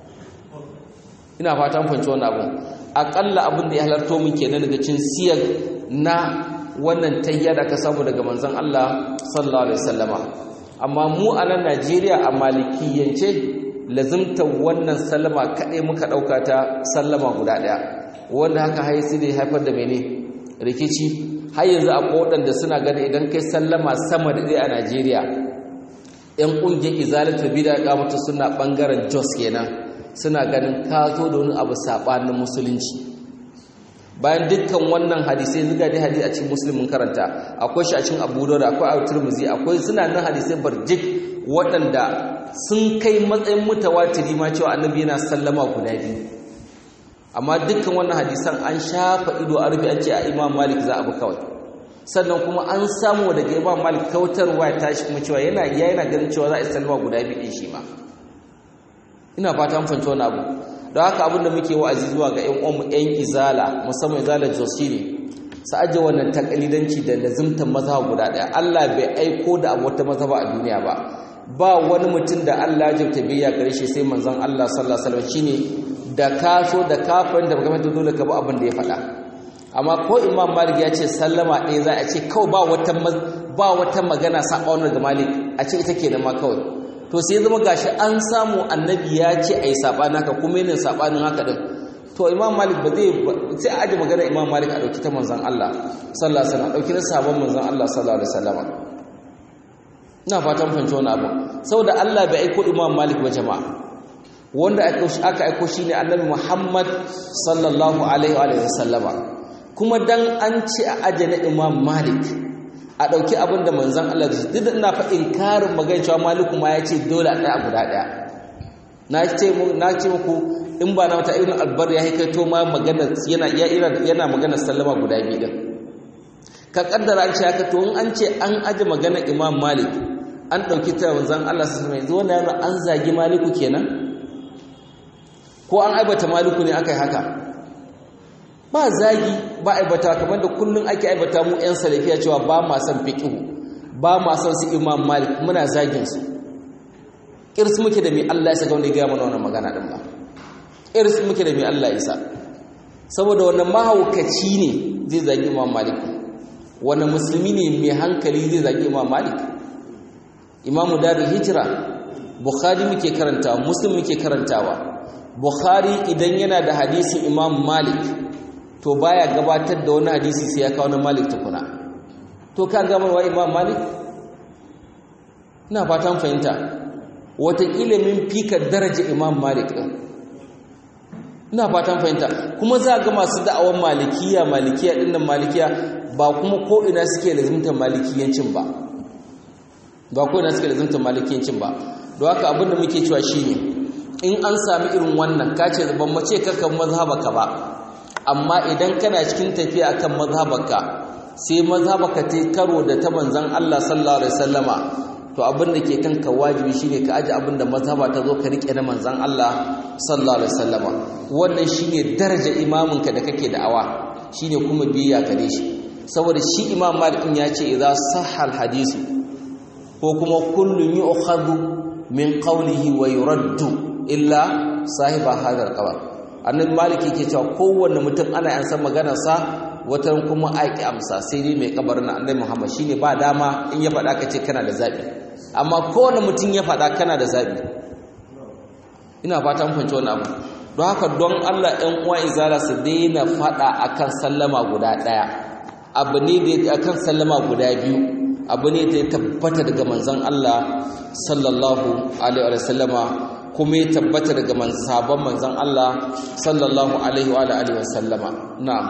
ina fatan fahimci wannan abun aƙalla abin da ya halarto min kenan daga cin siyar na wannan tayya da ka samu daga manzan Allah sallallahu alaihi wasallama amma mu a nan Najeriya a malikiyance lazimtar wannan sallama kaɗai muka ɗauka ta sallama guda ɗaya wanda haka haisi da haifar da mene rikici har yanzu a waɗanda suna gani idan kai sallama sama da ɗaya a Najeriya ‘yan ƙungiyar izalatul bida ya mutu suna ɓangaren jos kenan suna ganin ka zo da wani abu saɓanin musulunci bayan dukkan wannan hadisai zuga dai hadisi a cikin muslimin karanta akwai shi a cikin abu da akwai a turmuzi akwai suna nan hadisai barjik waɗanda sun kai matsayin mutawatiri ma cewa annabi yana sallama guda biyu amma dukkan wannan hadisan an shafa ido a rufe an ce a imam malik za a bi kawai sannan kuma an samu daga imam malik kautarwa ya tashi kuma cewa yana ya yana ganin cewa za a yi sallama guda biyu ɗin shi ma ina fata mun fahimci wani abu don haka abin da muke wa'azi zuwa ga ƴan uwanmu ƴan izala musamman izala jos shine su aje wannan takalidanci da lazimtan mazhab guda ɗaya Allah bai aiko da abu wata mazhaba a duniya ba ba wani mutum da Allah ya jabta biyya gare shi sai manzon Allah sallallahu alaihi wasallam shine da ka so da kafin da game da dole ka bi abin da ya faɗa amma ko Imam Malik ya ce sallama ɗaya za a ce kawai ba wata ba wata magana saba ga Malik a ce ita kenan ma kawai to sai zama gashi an samu annabi ya ce ai sabanin haka kuma yana sabanin haka din to Imam Malik ba zai sai a aje magana Imam Malik a dauki ta manzon Allah sallallahu alaihi wasallam dauki na sabon manzon Allah sallallahu alaihi wasallam ina fatan fahimci wani abu saboda Allah bai aiko Imam Malik ba jama'a wanda aka aiko shine Annabi Muhammad sallallahu alaihi wa sallama kuma dan an ce a aje na Imam Malik a dauki abin da manzon Allah da duk ina fa inkarin magana cewa Maliku ma ya ce dole a tsaya guda daya na ce na ce muku in ba na mata ibn albar ya haikaito ma magana yana yana magana sallama guda biyu din ka kaddara an ce haka to in an ce an aje magana Imam Malik an ɗauki ta wanzan Allah su mai zuwa yana an zagi maliku kenan ko an aibata maliku ne aka yi haka ba zagi ba aibata kamar da kullum ake aibata mu 'yan salafiya cewa ba ma son fiƙihu ba ma son su imam malik muna zagin su irs muke da mai Allah ya saka wanda ya gaya mana wannan magana ɗin ba irs muke da mai Allah ya sa saboda wannan mahaukaci ne zai zagi imam malik wannan musulmi ne mai hankali zai zagi imam malik imamu darul hijira bukhari muke karantawa muslim muke karantawa bukhari idan yana da hadisin imam malik to baya gabatar da wani hadisi sai ya kawo na malik tukuna to ka gamarwa imam malik ina fatan fahimta wataƙila min fika daraja imam malik ɗin ina fatan fahimta kuma za ga masu da'awan malikiya malikiya ɗin nan malikiya ba kuma ko ina suke lazimtar malikiyancin ba ba ko na suke da zanta malikiyancin ba don haka abin da muke cewa shine in an sami irin wannan ka ce ban mace kakan mazhabaka ba amma idan kana cikin tafiya akan mazhabaka sai mazhabaka ta karo da ta manzon Allah sallallahu alaihi wasallama to abin da ke kanka wajibi shine ka aje abin da mazhaba ta zo ka rike na manzon Allah sallallahu alaihi wasallama wannan shine daraja imaminka da kake da'awa shine kuma biyayya gare shi saboda shi imam malik ya ce idza sahha hadisu ko kuma kullun yu'khadhu min qawlihi wa yuraddu illa sahiba hadha al annabi malik yake cewa kowanne mutum ana yan san maganar sa watan kuma aiki amsa sai dai mai kabarin annabi muhammad shine ba dama in ya faɗa ka ce kana da zabi amma kowanne mutum ya faɗa kana da zabi ina fatan fahimci wannan abu don haka don Allah ɗan uwa izala su daina faɗa akan sallama guda ɗaya abu ne da akan sallama guda biyu abu ne da ya tabbata daga manzon Allah sallallahu alaihi wa sallama kuma ya tabbata daga sabon manzon Allah sallallahu alaihi wa alihi wa sallama na'am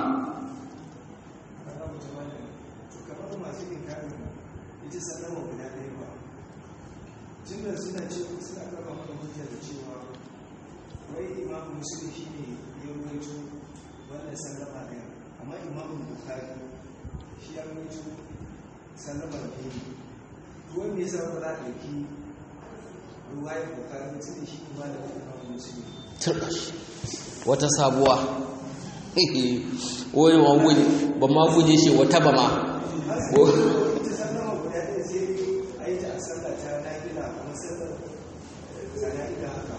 wai imamu musulun shi ne ya ruwaito wannan sallama ɗaya amma imamu bukari shi ya ruwaito sallama da ne tuwon me yasa ba za a ɗauki ruwayar bukari musulun shi ne ma da imamu musulun turkash wata sabuwa wai ma guje ba ma guje shi wata ba ma ita sallama guda ɗaya sai a yi ta a sallah ta nafila kuma sallar zana'ida haka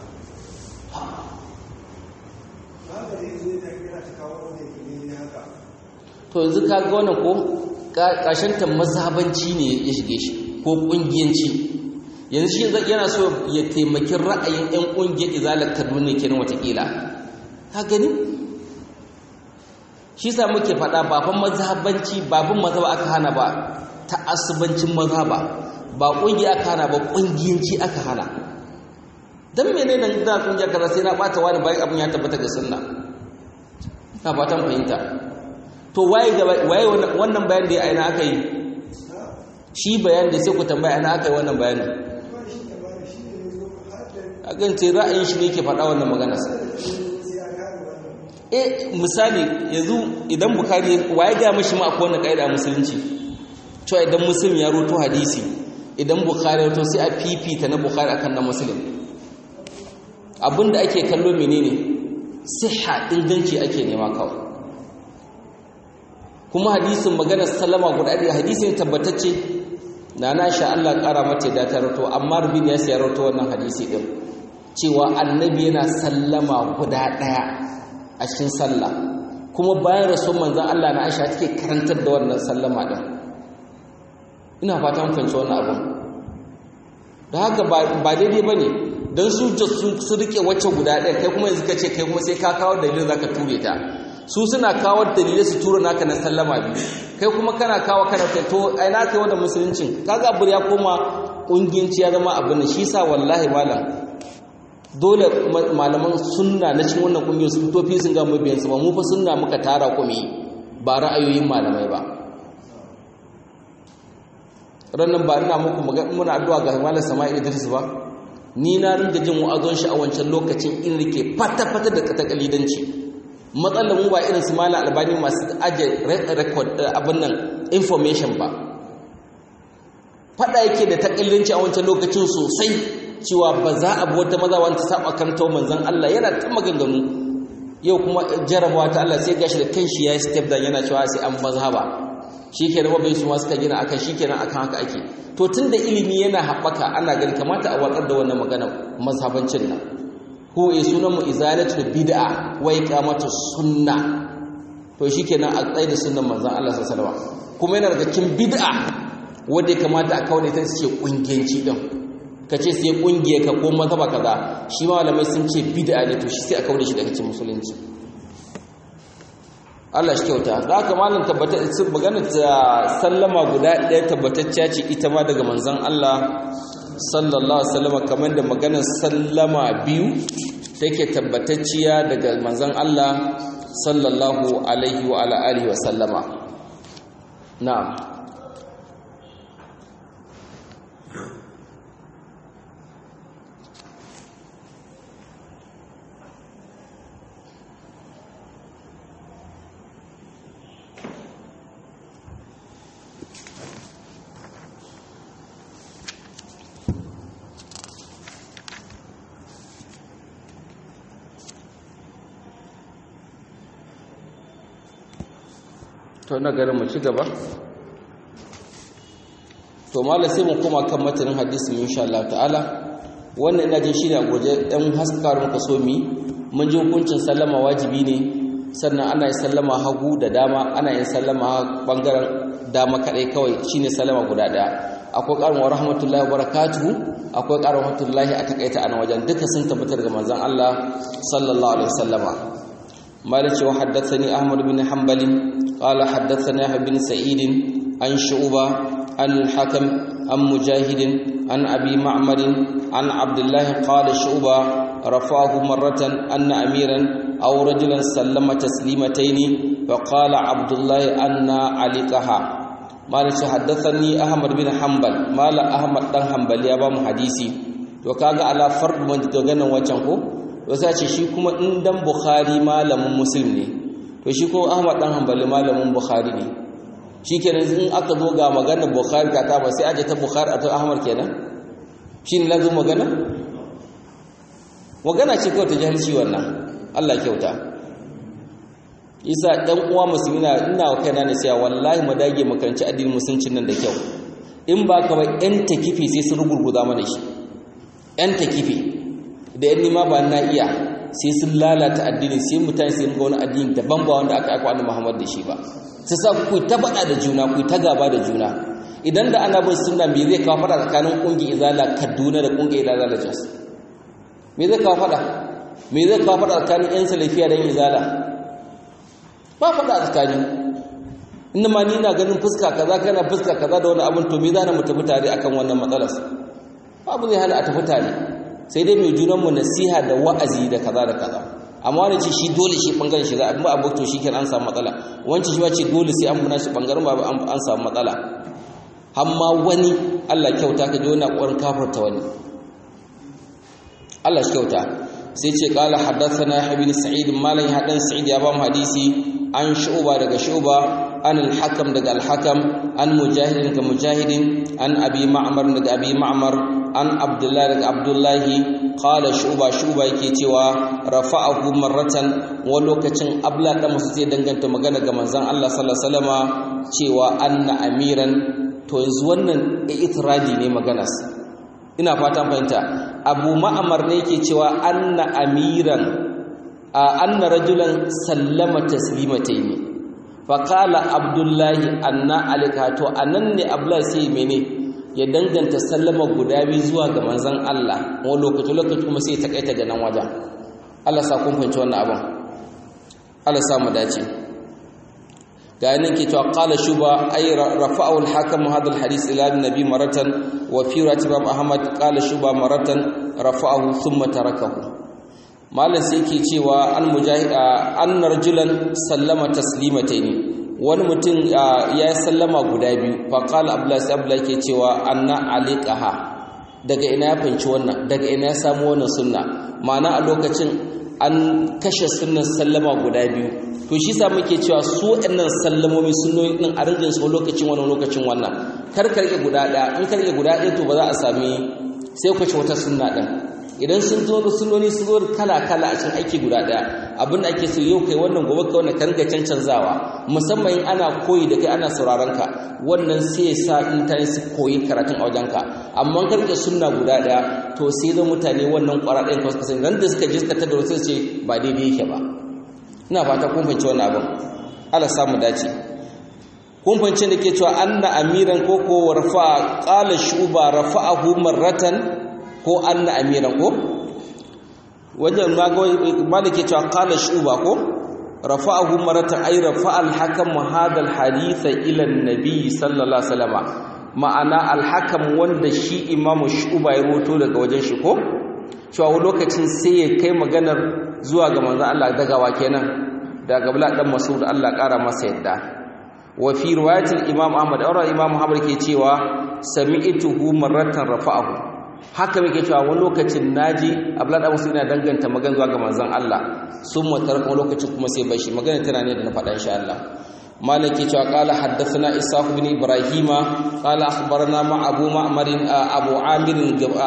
haka zai zo ta kira ta kawo wanda ke ne haka to yanzu ka ga wannan ko ƙarshen ta mazhabanci ne ya shige shi ko ƙungiyanci yanzu shi yana so ya taimaki ra'ayin 'yan ƙungiyar izalar kaduna kenan watakila ka gani shi sa muke faɗa baban mazhabanci babin mazhaba aka hana ba ta asubancin mazhaba ba ƙungiya aka hana ba ƙungiyanci aka hana don mene nan da ƙungiyar kaza sai na ɓata wani bayan abin ya tabbata ga sunna na fatan fahimta to waye wannan bayan da ya aina aka yi shi bayan da sai ku tambaya ana aka yi wannan bayanin a gance ra'ayin shi ne ke faɗa wannan maganarsa e misali yanzu idan bukari waye ga mashi ma akwai wannan ƙa'ida a musulunci cewa idan musulmi ya roto hadisi idan bukari ya roto sai a fifita na bukari akan na musulmi abinda ake kallo menene siha inganci ake nema kawai kuma hadisin maganar sallama guda ɗaya hadisin tabbatacce na na sha Allah ƙara mata da ta rato amma rubin ya siya rato wannan hadisi ɗin cewa annabi yana sallama guda ɗaya a cikin sallah kuma bayan rasul manzan Allah na Aisha take karantar da wannan sallama ɗin ina fata mun fahimci wannan abin da haka ba daidai ba ne don su su rike wacce guda ɗaya kai kuma yanzu ka ce kai kuma sai ka kawo dalilin za ka ture ta su suna kawo dalilai su tura naka na sallama biyu kai kuma kana kawo kana kai to ai na kai wanda musuluncin kaga abu ya koma kungiyanci ya zama abin shi sa wallahi malam dole malaman sunna na cikin wannan kungiyar su fito fi sun ga mabiyan su ba mu fa sunna muka tara kuma ba ra'ayoyin malamai ba rannan ba ina muku muna addu'a ga malam Sama'il Idris ba ni na ringa jin wa'azon shi a wancan lokacin in rike fata-fata da takalidanci matsalar mu ba irin su malam albani masu aje record abin nan information ba fada yake da takalidanci a wancan lokacin sosai cewa ba za a bi wata maza wanda saba kan tau manzon Allah yana ta maganganu yau kuma jarabawa ta Allah sai gashi da kanshi yayi step down yana cewa sai an mazhaba shikenan mabai su ma suka gina akan shikenan akan haka ake to tunda ilimi yana haɓaka ana gani kamata a watsar da wannan magana mazhabancin nan ko e sunan mu izalatul bid'a wa iqamatu sunna to shikenan a tsaye da sunnan manzon Allah sallallahu alaihi wasallam kuma yana daga cikin bid'a wanda ya kamata a kawo ta ce kungiyanci din kace sai kungiye ka ko mazhaba kaza shi ma malamai sun ce bid'a ne to shi sai a kawo shi daga cikin musulunci Allah shi kyauta da haka malam tabbata magana ta sallama guda ɗaya tabbatacciya ce ita ma daga manzon Allah sallallahu alaihi wasallam kamar da maganar sallama biyu take tabbatacciya daga manzon Allah sallallahu alaihi wa ala alihi wasallama na'am to na garin mu ci gaba to malai sai mu koma kan matanin hadisi insha Allah ta'ala wannan ina jin shi ne a guje ɗan haskar muka so mi mun ji hukuncin sallama wajibi ne sannan ana yin sallama hagu da dama ana yin sallama bangaren dama kadai kawai shine sallama guda daya akwai ƙarin wa rahmatullahi wa barakatuhu akwai ƙarin rahmatullahi a takaita a wajen duka sun tabbatar ga manzon Allah sallallahu alaihi wasallama مالك وحدثني أحمد بن حنبل قال حدثنا يحيى بن سعيد عن شعبة عن الحكم عن مجاهد عن أبي معمر عن عبد الله قال شعبة رفعه مرة أن أميرا أو رجلا سلم تسليمتين فقال عبد الله أن عليكها مالك حدثني أحمد بن حنبل مال أحمد بن حنبل يا بام حديثي وكاغا على فرد من تغنى وجهه wasu ce shi kuma in dan bukhari malamin muslim ne to shi kuma ahmad dan hanbali malamin bukhari ne shi kenan in aka zo ga maganar bukhari ka ta ba sai aje ta bukhari a ta ahmad kenan shi ne lazu magana magana ce kawai ta jahilci wannan allah kyauta isa ɗan uwa musulmi na ina wa kaina ne sai wallahi mu dage makaranci addinin musuncin nan da kyau in ba ka ba yan takifi sai sun rugurguza mana shi yan takifi da yan nima ba na iya sai sun lalata addini sai mutane sai ga wani addini daban ba wanda aka aiko annabi Muhammad da shi ba sai sa ku ta bada da juna ku ta gaba da juna idan da ana bin sunna me zai kawo fada tsakanin kungiyar izala Kaduna da kungiyar izala Jos me zai kawo fada me zai kawo fada tsakanin yan salafiya da yan izala ba fada tsakani inda ma ni na ganin fuska kaza kana fuska kaza da wani abin to me zana mu tafi tare akan wannan matsalar babu zai hana a tafi tare sai dai mai junanmu nasiha da wa'azi da kaza da kaza amma wani ce shi dole shi bangaren shi za a ba abu to shi kenan an samu matsala wancan shi ba ce dole sai an muna shi bangaren ba an samu matsala amma wani Allah kyauta ka ji wani ƙwarin kafarta wani Allah shi kyauta sai ce kala haddathana ibn sa'id malan hadan sa'id ya ba mu hadisi an shu'ba daga shu'ba an al-hakam daga al-hakam an mujahid daga mujahidin an abi ma'mar daga abi ma'mar an abdullahi daga abdullahi qala shuba shuba yake cewa rafa'ahu marratan wa lokacin abla da musu zai danganta magana ga manzon Allah sallallahu alaihi wasallama cewa anna amiran to yanzu wannan itiradi ne maganas ina fatan fahimta abu ma'amar ne yake cewa anna amiran anna rajulan sallama taslimataini faqala abdullahi anna alika to anan ne abla sai mene ya danganta sallama guda biyu zuwa ga manzon Allah wani lokaci lokaci kuma sai ta kaita ga nan wajen Allah sa kun fahimci wannan abin Allah sa mu dace ga yanin ke cewa qala shuba ay rafa'u al-hakim hadha al-hadith ila an-nabi maratan wa fi ratib ahmad qala shuba maratan rafa'ahu thumma tarakahu malam sai ke cewa an mujahid an rajulan sallama taslimataini wani mutum ya yi sallama guda biyu faƙal abdullahi abdullahi ke cewa anna aliqaha daga ina ya fanci wannan daga ina ya samu wannan sunna ma'ana a lokacin an kashe sunnan sallama guda biyu to shi sa muke cewa su ɗannan sallamomi sunnoni ɗin a rinjin su lokacin wannan lokacin wannan kar ka rike guda ɗaya in ka rike guda ɗaya to ba za a sami sai ku ci wata sunna ɗin idan sun zo da sunoni sun zo kala kala a cikin aiki guda daya abin da ake so yau kai wannan gobe kai wannan kan ga cancanzawa musamman in ana koyi da kai ana sauraron ka wannan sai ya sa mutane su koyi karatun a wajen ka amma kan ga sunna guda daya to sai zo mutane wannan kwara ɗayan kawai kasan ran da suka je suka tada wasu ce ba daidai yake ba ina fata kun fahimci wannan abin Allah samu dace kun fahimci da ke cewa anna amiran ko ko rafa qala shuba rafa'ahu marratan ko anna amiran ko wajen malike cewa qala shuba ko rafa'ahu maratan ay rafa'a al-hakam hadha al-hadith ila an-nabi sallallahu alaihi wasallam ma'ana al-hakam wanda shi imamu shuba ya roto daga wajen shi ko cewa lokacin sai ya kai maganar zuwa ga manzon Allah daga wa kenan daga bala dan mas'ud Allah kara masa yadda wa fi riwayatil imam ahmad aura imam ahmad ke cewa sami'tuhu marratan rafa'ahu haka muke cewa wani lokacin naji abla da musu ina danganta magana zuwa ga manzon Allah sun matar kuma lokacin kuma sai bashi magana tana ne da na faɗa insha Allah مالك قال حدثنا إسحاق بن إبراهيم قال أخبرنا مع أبو معمر أبو عامر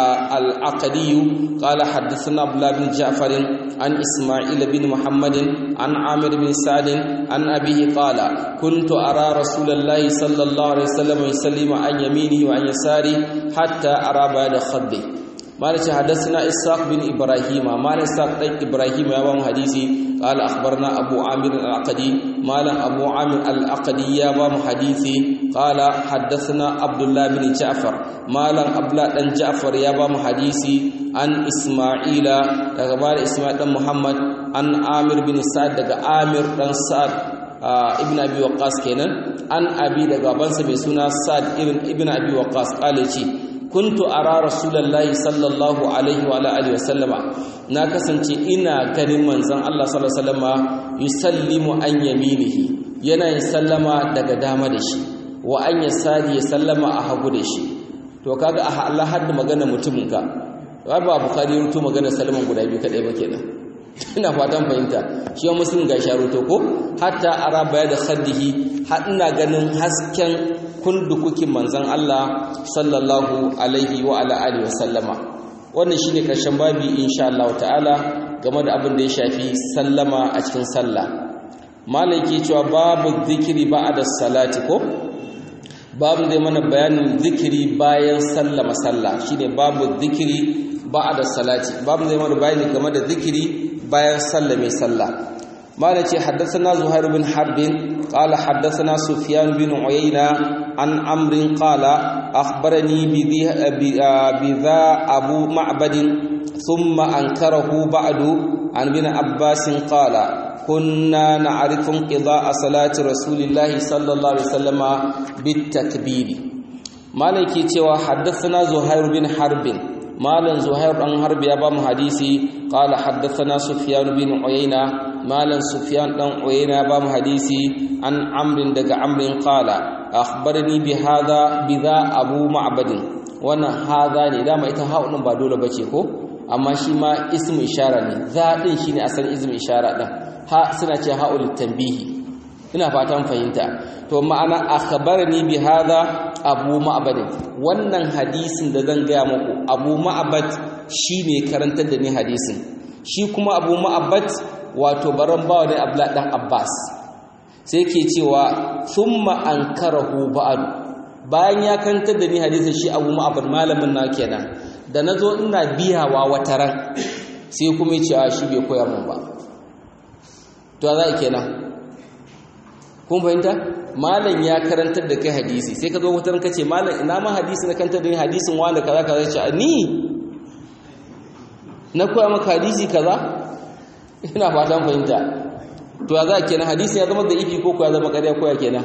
العقدي قال حدثنا عبد الله بن جعفر عن إسماعيل بن محمد عن عامر بن سعد عن أبيه قال كنت أرى رسول الله صلى الله عليه وسلم يسلم عن يمينه وعن يساره حتى أرى بعد خده مالك حدثنا إسحاق بن إبراهيم مالك إسحاق بن إبراهيم يا حديثي قال أخبرنا أبو عامر العقدي مالا أبو عامر العقدي يا حديثي قال حدثنا عبد الله بن جعفر مالا عبد الله بن جعفر يا حديثي عن إسماعيل أخبار إسماعيل بن محمد عن عامر بن سعد عامر بن سعد ibn abi waqas kenan an abi daga bansa mai suna sa'd ibn ibn abi waqas kale ce kuntu ara rasulullahi sallallahu alaihi wa alihi wasallama na kasance ina ganin manzon Allah sallallahu alaihi wasallama yusallimu an yaminihi yana yin sallama daga dama da shi wa an yasari ya sallama a hagu da shi to kaga a Allah hadda magana mutumin ka ba bukhari rutu magana sallaman guda biyu kadai ba kenan ina fatan fahimta shi wa muslim ga sharuto ko hatta ara baya da khaddihi har ina ganin hasken kundukukin manzon Allah sallallahu alaihi wa ala alihi wa sallama wannan shine karshen babi insha Allah ta'ala game da abin da ya shafi sallama a cikin sallah malaki cewa babu zikiri ba'da salati ko babu zai mana bayanin zikiri bayan sallama sallah shine babu zikiri ba'da salati babu zai mana bayani game da zikiri bayan sallame sallah mala ce haddathana zuhair bin harbin qala haddathana sufyan bin uyayna an amrin qala akhbarani bi bi dha abu ma'bad thumma ankarahu ba'du an bin abbas qala كنا نعرف انقضاء صلاة رسول الله صلى الله عليه وسلم بالتكبير مالك cewa حدثنا زهير بن حرب مالن زهير بن حرب يا بام حديثي قال حدثنا سفيان بن عيينة مالن سفيان بن عيينة بام حديثي عن عمرو دغ عمرو قال أخبرني بهذا بذا أبو معبد وانا هذا ne dama ita ha'un ba dole bace ko amma shi ma ismu ishara ne za din shine asalin ismu ishara din ha suna ce ha'ul tanbihi ina fatan fahimta to ma'ana akhbarani bi hadha abu ma'bad wannan hadisin da zan gaya muku abu ma'bad shine karantar da ni hadisin shi kuma abu ma'bad wato baran bawa ne abla dan abbas sai ke cewa thumma ankarahu ba'd bayan ya karantar da ni hadisin shi abu ma'bad malamin na kenan da nazo ina biyawa wataran sai kuma ya ce a shi bai koyar mun ba to za kenan kun fahimta malam ya karantar da kai hadisi sai ka zo wutar ka ce malam ina ma hadisi na karantar da ni hadisin wanda kaza kaza ce ni na koya maka hadisi kaza ina fatan fahimta to ya za kenan hadisi ya zama da ifi ko ko ya zama ƙarya ko ya kenan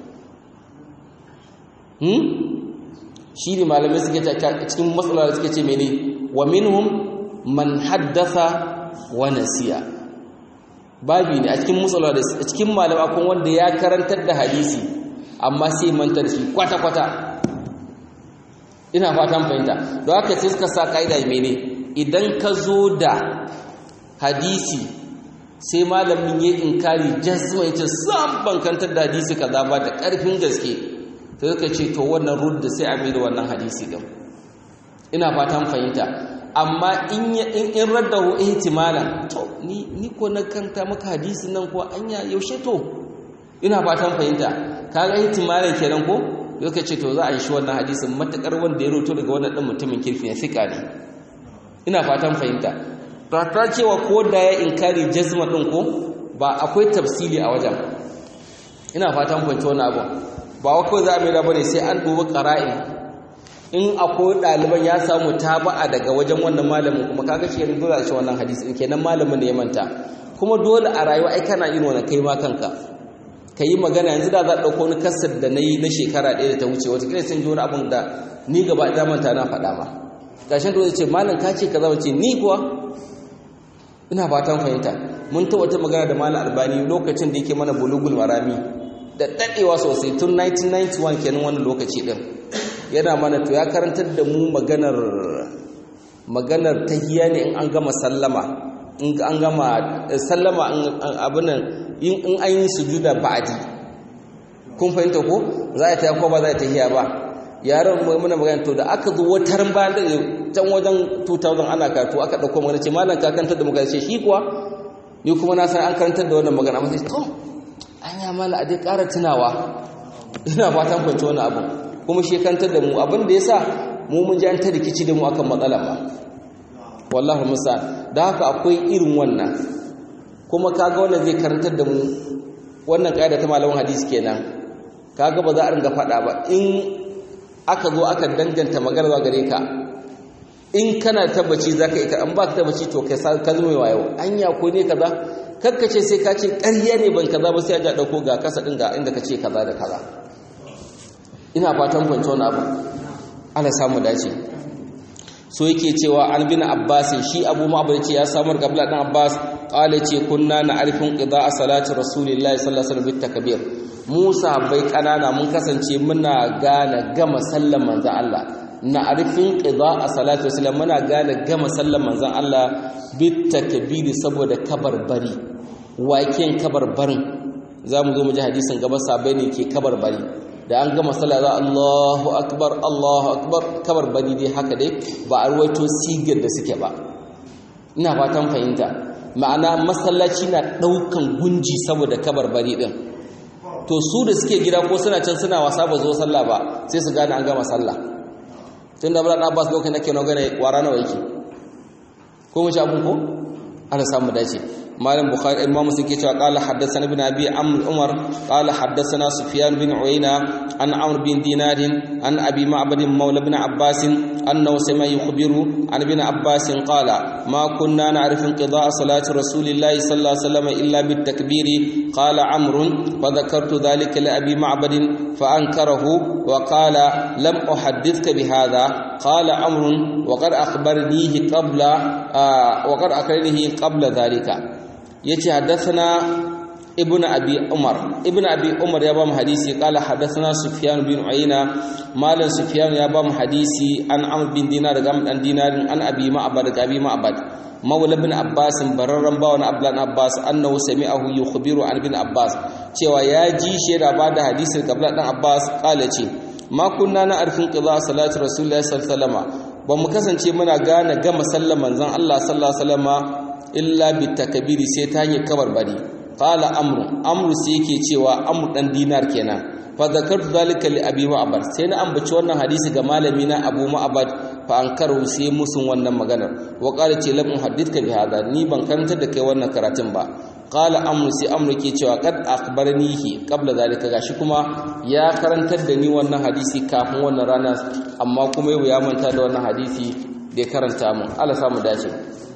hmm shi ne malamai suke cikin matsala da suke ce mene wa minhum man haddatha wa nasiya babi ne a cikin mutsala da a cikin malama kun wanda ya karantar da hadisi amma sai mantar shi kwata-kwata ina fatan fahimta don haka sai suka sa ka'ida mene idan ka zo da hadisi sai malamin ya inkari jazma ya ce sam ban kantar da hadisi kaza ba da ƙarfin gaske sai suka ce to wannan rudda sai a mai da wannan hadisi din ina fatan fahimta amma in in raddahu ihtimalan to ni ni ko na kanta maka hadisin nan ko anya yaushe to ina fatan fahimta kaga ihtimalan kenan ko yake ce to za a yi shi wannan hadisin matakar wanda ya roto daga wannan din mutumin kirfi ne fika ne ina fatan fahimta ta cewa ko da ya inkari jazma din ko ba akwai tafsili a wajen ina fatan fahimta wannan abu ba wa kawai za a mai da bane sai an dubi qara'in in akwai ɗaliban ya samu taba'a daga wajen wannan malamin kuma kaga shi ne dole a shi wannan hadisi in kenan malamin ne ya manta kuma dole a rayuwa ai kana yin wannan kai ma kanka ka yi magana yanzu da za a ɗauko wani kasar da na yi na shekara ɗaya da ta wuce wataƙila sun ji wani abin da ni gaba ɗaya manta na faɗa ma ƙarshen da ce malam ka ce kaza wace ni kuwa ina fatan fahimta mun ta wata magana da malam albani lokacin da yake mana bulugul marami da dadewa sosai tun 1991 kenan wannan lokaci din yana mana to ya karantar da mu maganar maganar tahiyya ne in an gama sallama in an gama sallama abin nan in an yi sujuda ba'di kun fahimta ko za a ta ko ba za a tahiyya ba yaron mai muna magana to da aka zo wata bayan da can wajen 2000 ana karatu aka dauko magana ce malam ka kantar da magana ce shi kuwa ni kuma na san an karantar da wannan magana amma sai to an ya mala a dai ƙara tunawa ina fatan kwanci wani abu kuma shi kantar da mu abin da yasa mu mun ji an ta rikici da mu akan matsala ba wallahi musa da haka akwai irin wannan kuma kaga wannan zai karantar da mu wannan kaida ta malamin hadisi kenan kaga ba za a ringa faɗa ba in aka zo aka danganta magana zuwa gare ka in kana tabbaci zaka yi an ba ka tabbaci to kai ka zama wayo anya ko ne kaza kakkace sai ka ce ƙarya ne ban kaza ba sai a ja dauko ga kasa din ga inda ka ce kaza da kaza ina fatan fahimci wani abu Allah samu dace so yake cewa an bin abbas shi abu ma'abar ce ya samar gabla dan abbas qala ce kunna na arifin qida salati rasulillahi sallallahu alaihi wasallam bitakbir musa bai kanana mun kasance muna gane gama sallan manzon Allah na arifin qida salati wasallam muna gane gama sallan manzon Allah bitakbir saboda kabarbari waken kabarbarin zamu zo mu ji hadisin gaba sabai ne ke kabarbari da an gama sallah za Allahu akbar Allahu akbar kabar bani dai haka dai ba a ruwaito sigar da suke ba ina fatan fahimta ma'ana masallaci na daukan gunji saboda kabar bari din to su da suke gida ko suna can suna wasa ba zo sallah ba sai su gane an gama sallah tun da Abdullahi Abbas lokacin nake na gane wara nawa yake ko mu ci abun ko Allah samu dace مالك بخاري امام مسلم كيتوا قال حدثنا ابن ابي عمرو عمر قال حدثنا سفيان بن عيينه عن عمرو بن دينار عن ابي معبد مولى بن عباس انه سمع يخبر عن ابن عباس قال ما كنا نعرف انقضاء صلاه رسول الله صلى الله عليه وسلم الا بالتكبير قال عمرو فذكرت ذلك لابي معبد فانكره وقال لم احدثك بهذا قال عمرو وقد اخبرنيه قبل آه وقد اخبرنيه قبل ذلك yace haddathana ibnu abi umar ibnu abi umar ya ba mu hadisi qala haddathana sufyan bin uyayna malan sufyan ya ba mu hadisi an amr bin dinar daga dan dinarin an abi ma'bad daga abi ma'bad mawla bin abbas bararran bawan ablan abbas annahu sami'ahu yukhbiru an bin abbas cewa ya ji shi da ba da hadisin kabla dan abbas qala ce ma kunna na arfin qida salati rasulullahi sallallahu alaihi wasallam ba mu kasance muna gane gama sallar manzon Allah sallallahu alaihi wasallam illa bitakabiri sai ta hanyar kabarbari qala amru amru sai yake cewa amru dan dinar kenan fa zakartu zalika li abi ma'bad sai na ambaci wannan hadisi ga malami na abu ma'bad fa ankaru sai musun wannan maganar wa qala ce lam uhaddithka bi hada ni ban karantar da kai wannan karatun ba qala amru sai amru ke cewa kad akhbaranihi qabla zalika gashi kuma ya karantar da ni wannan hadisi kafin wannan rana amma kuma yau ya manta da wannan hadisi da ya karanta mu Allah samu dace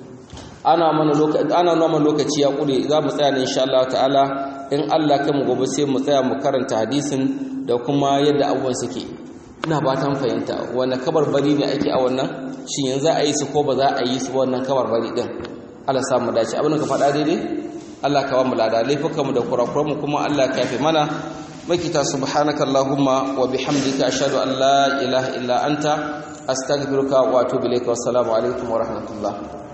ana mana lokaci ana nuna lokaci ya kure za mu tsaya ne insha Allah ta'ala in Allah kai mu gobe sai mu tsaya mu karanta hadisin da kuma yadda abubuwan suke ina fatan fahimta wannan kabar bari ne ake a wannan shin yanzu a yi su ko ba za a yi su wannan kabar bari din Allah sa mu dace abin ka faɗa daidai Allah ka ba mu lada laifukanmu da kurakuran mu kuma Allah ka yafe mana makita subhanakallahumma wa bihamdika ashhadu an la ilaha illa anta astaghfiruka wa atubu ilaika wassalamu alaikum wa rahmatullah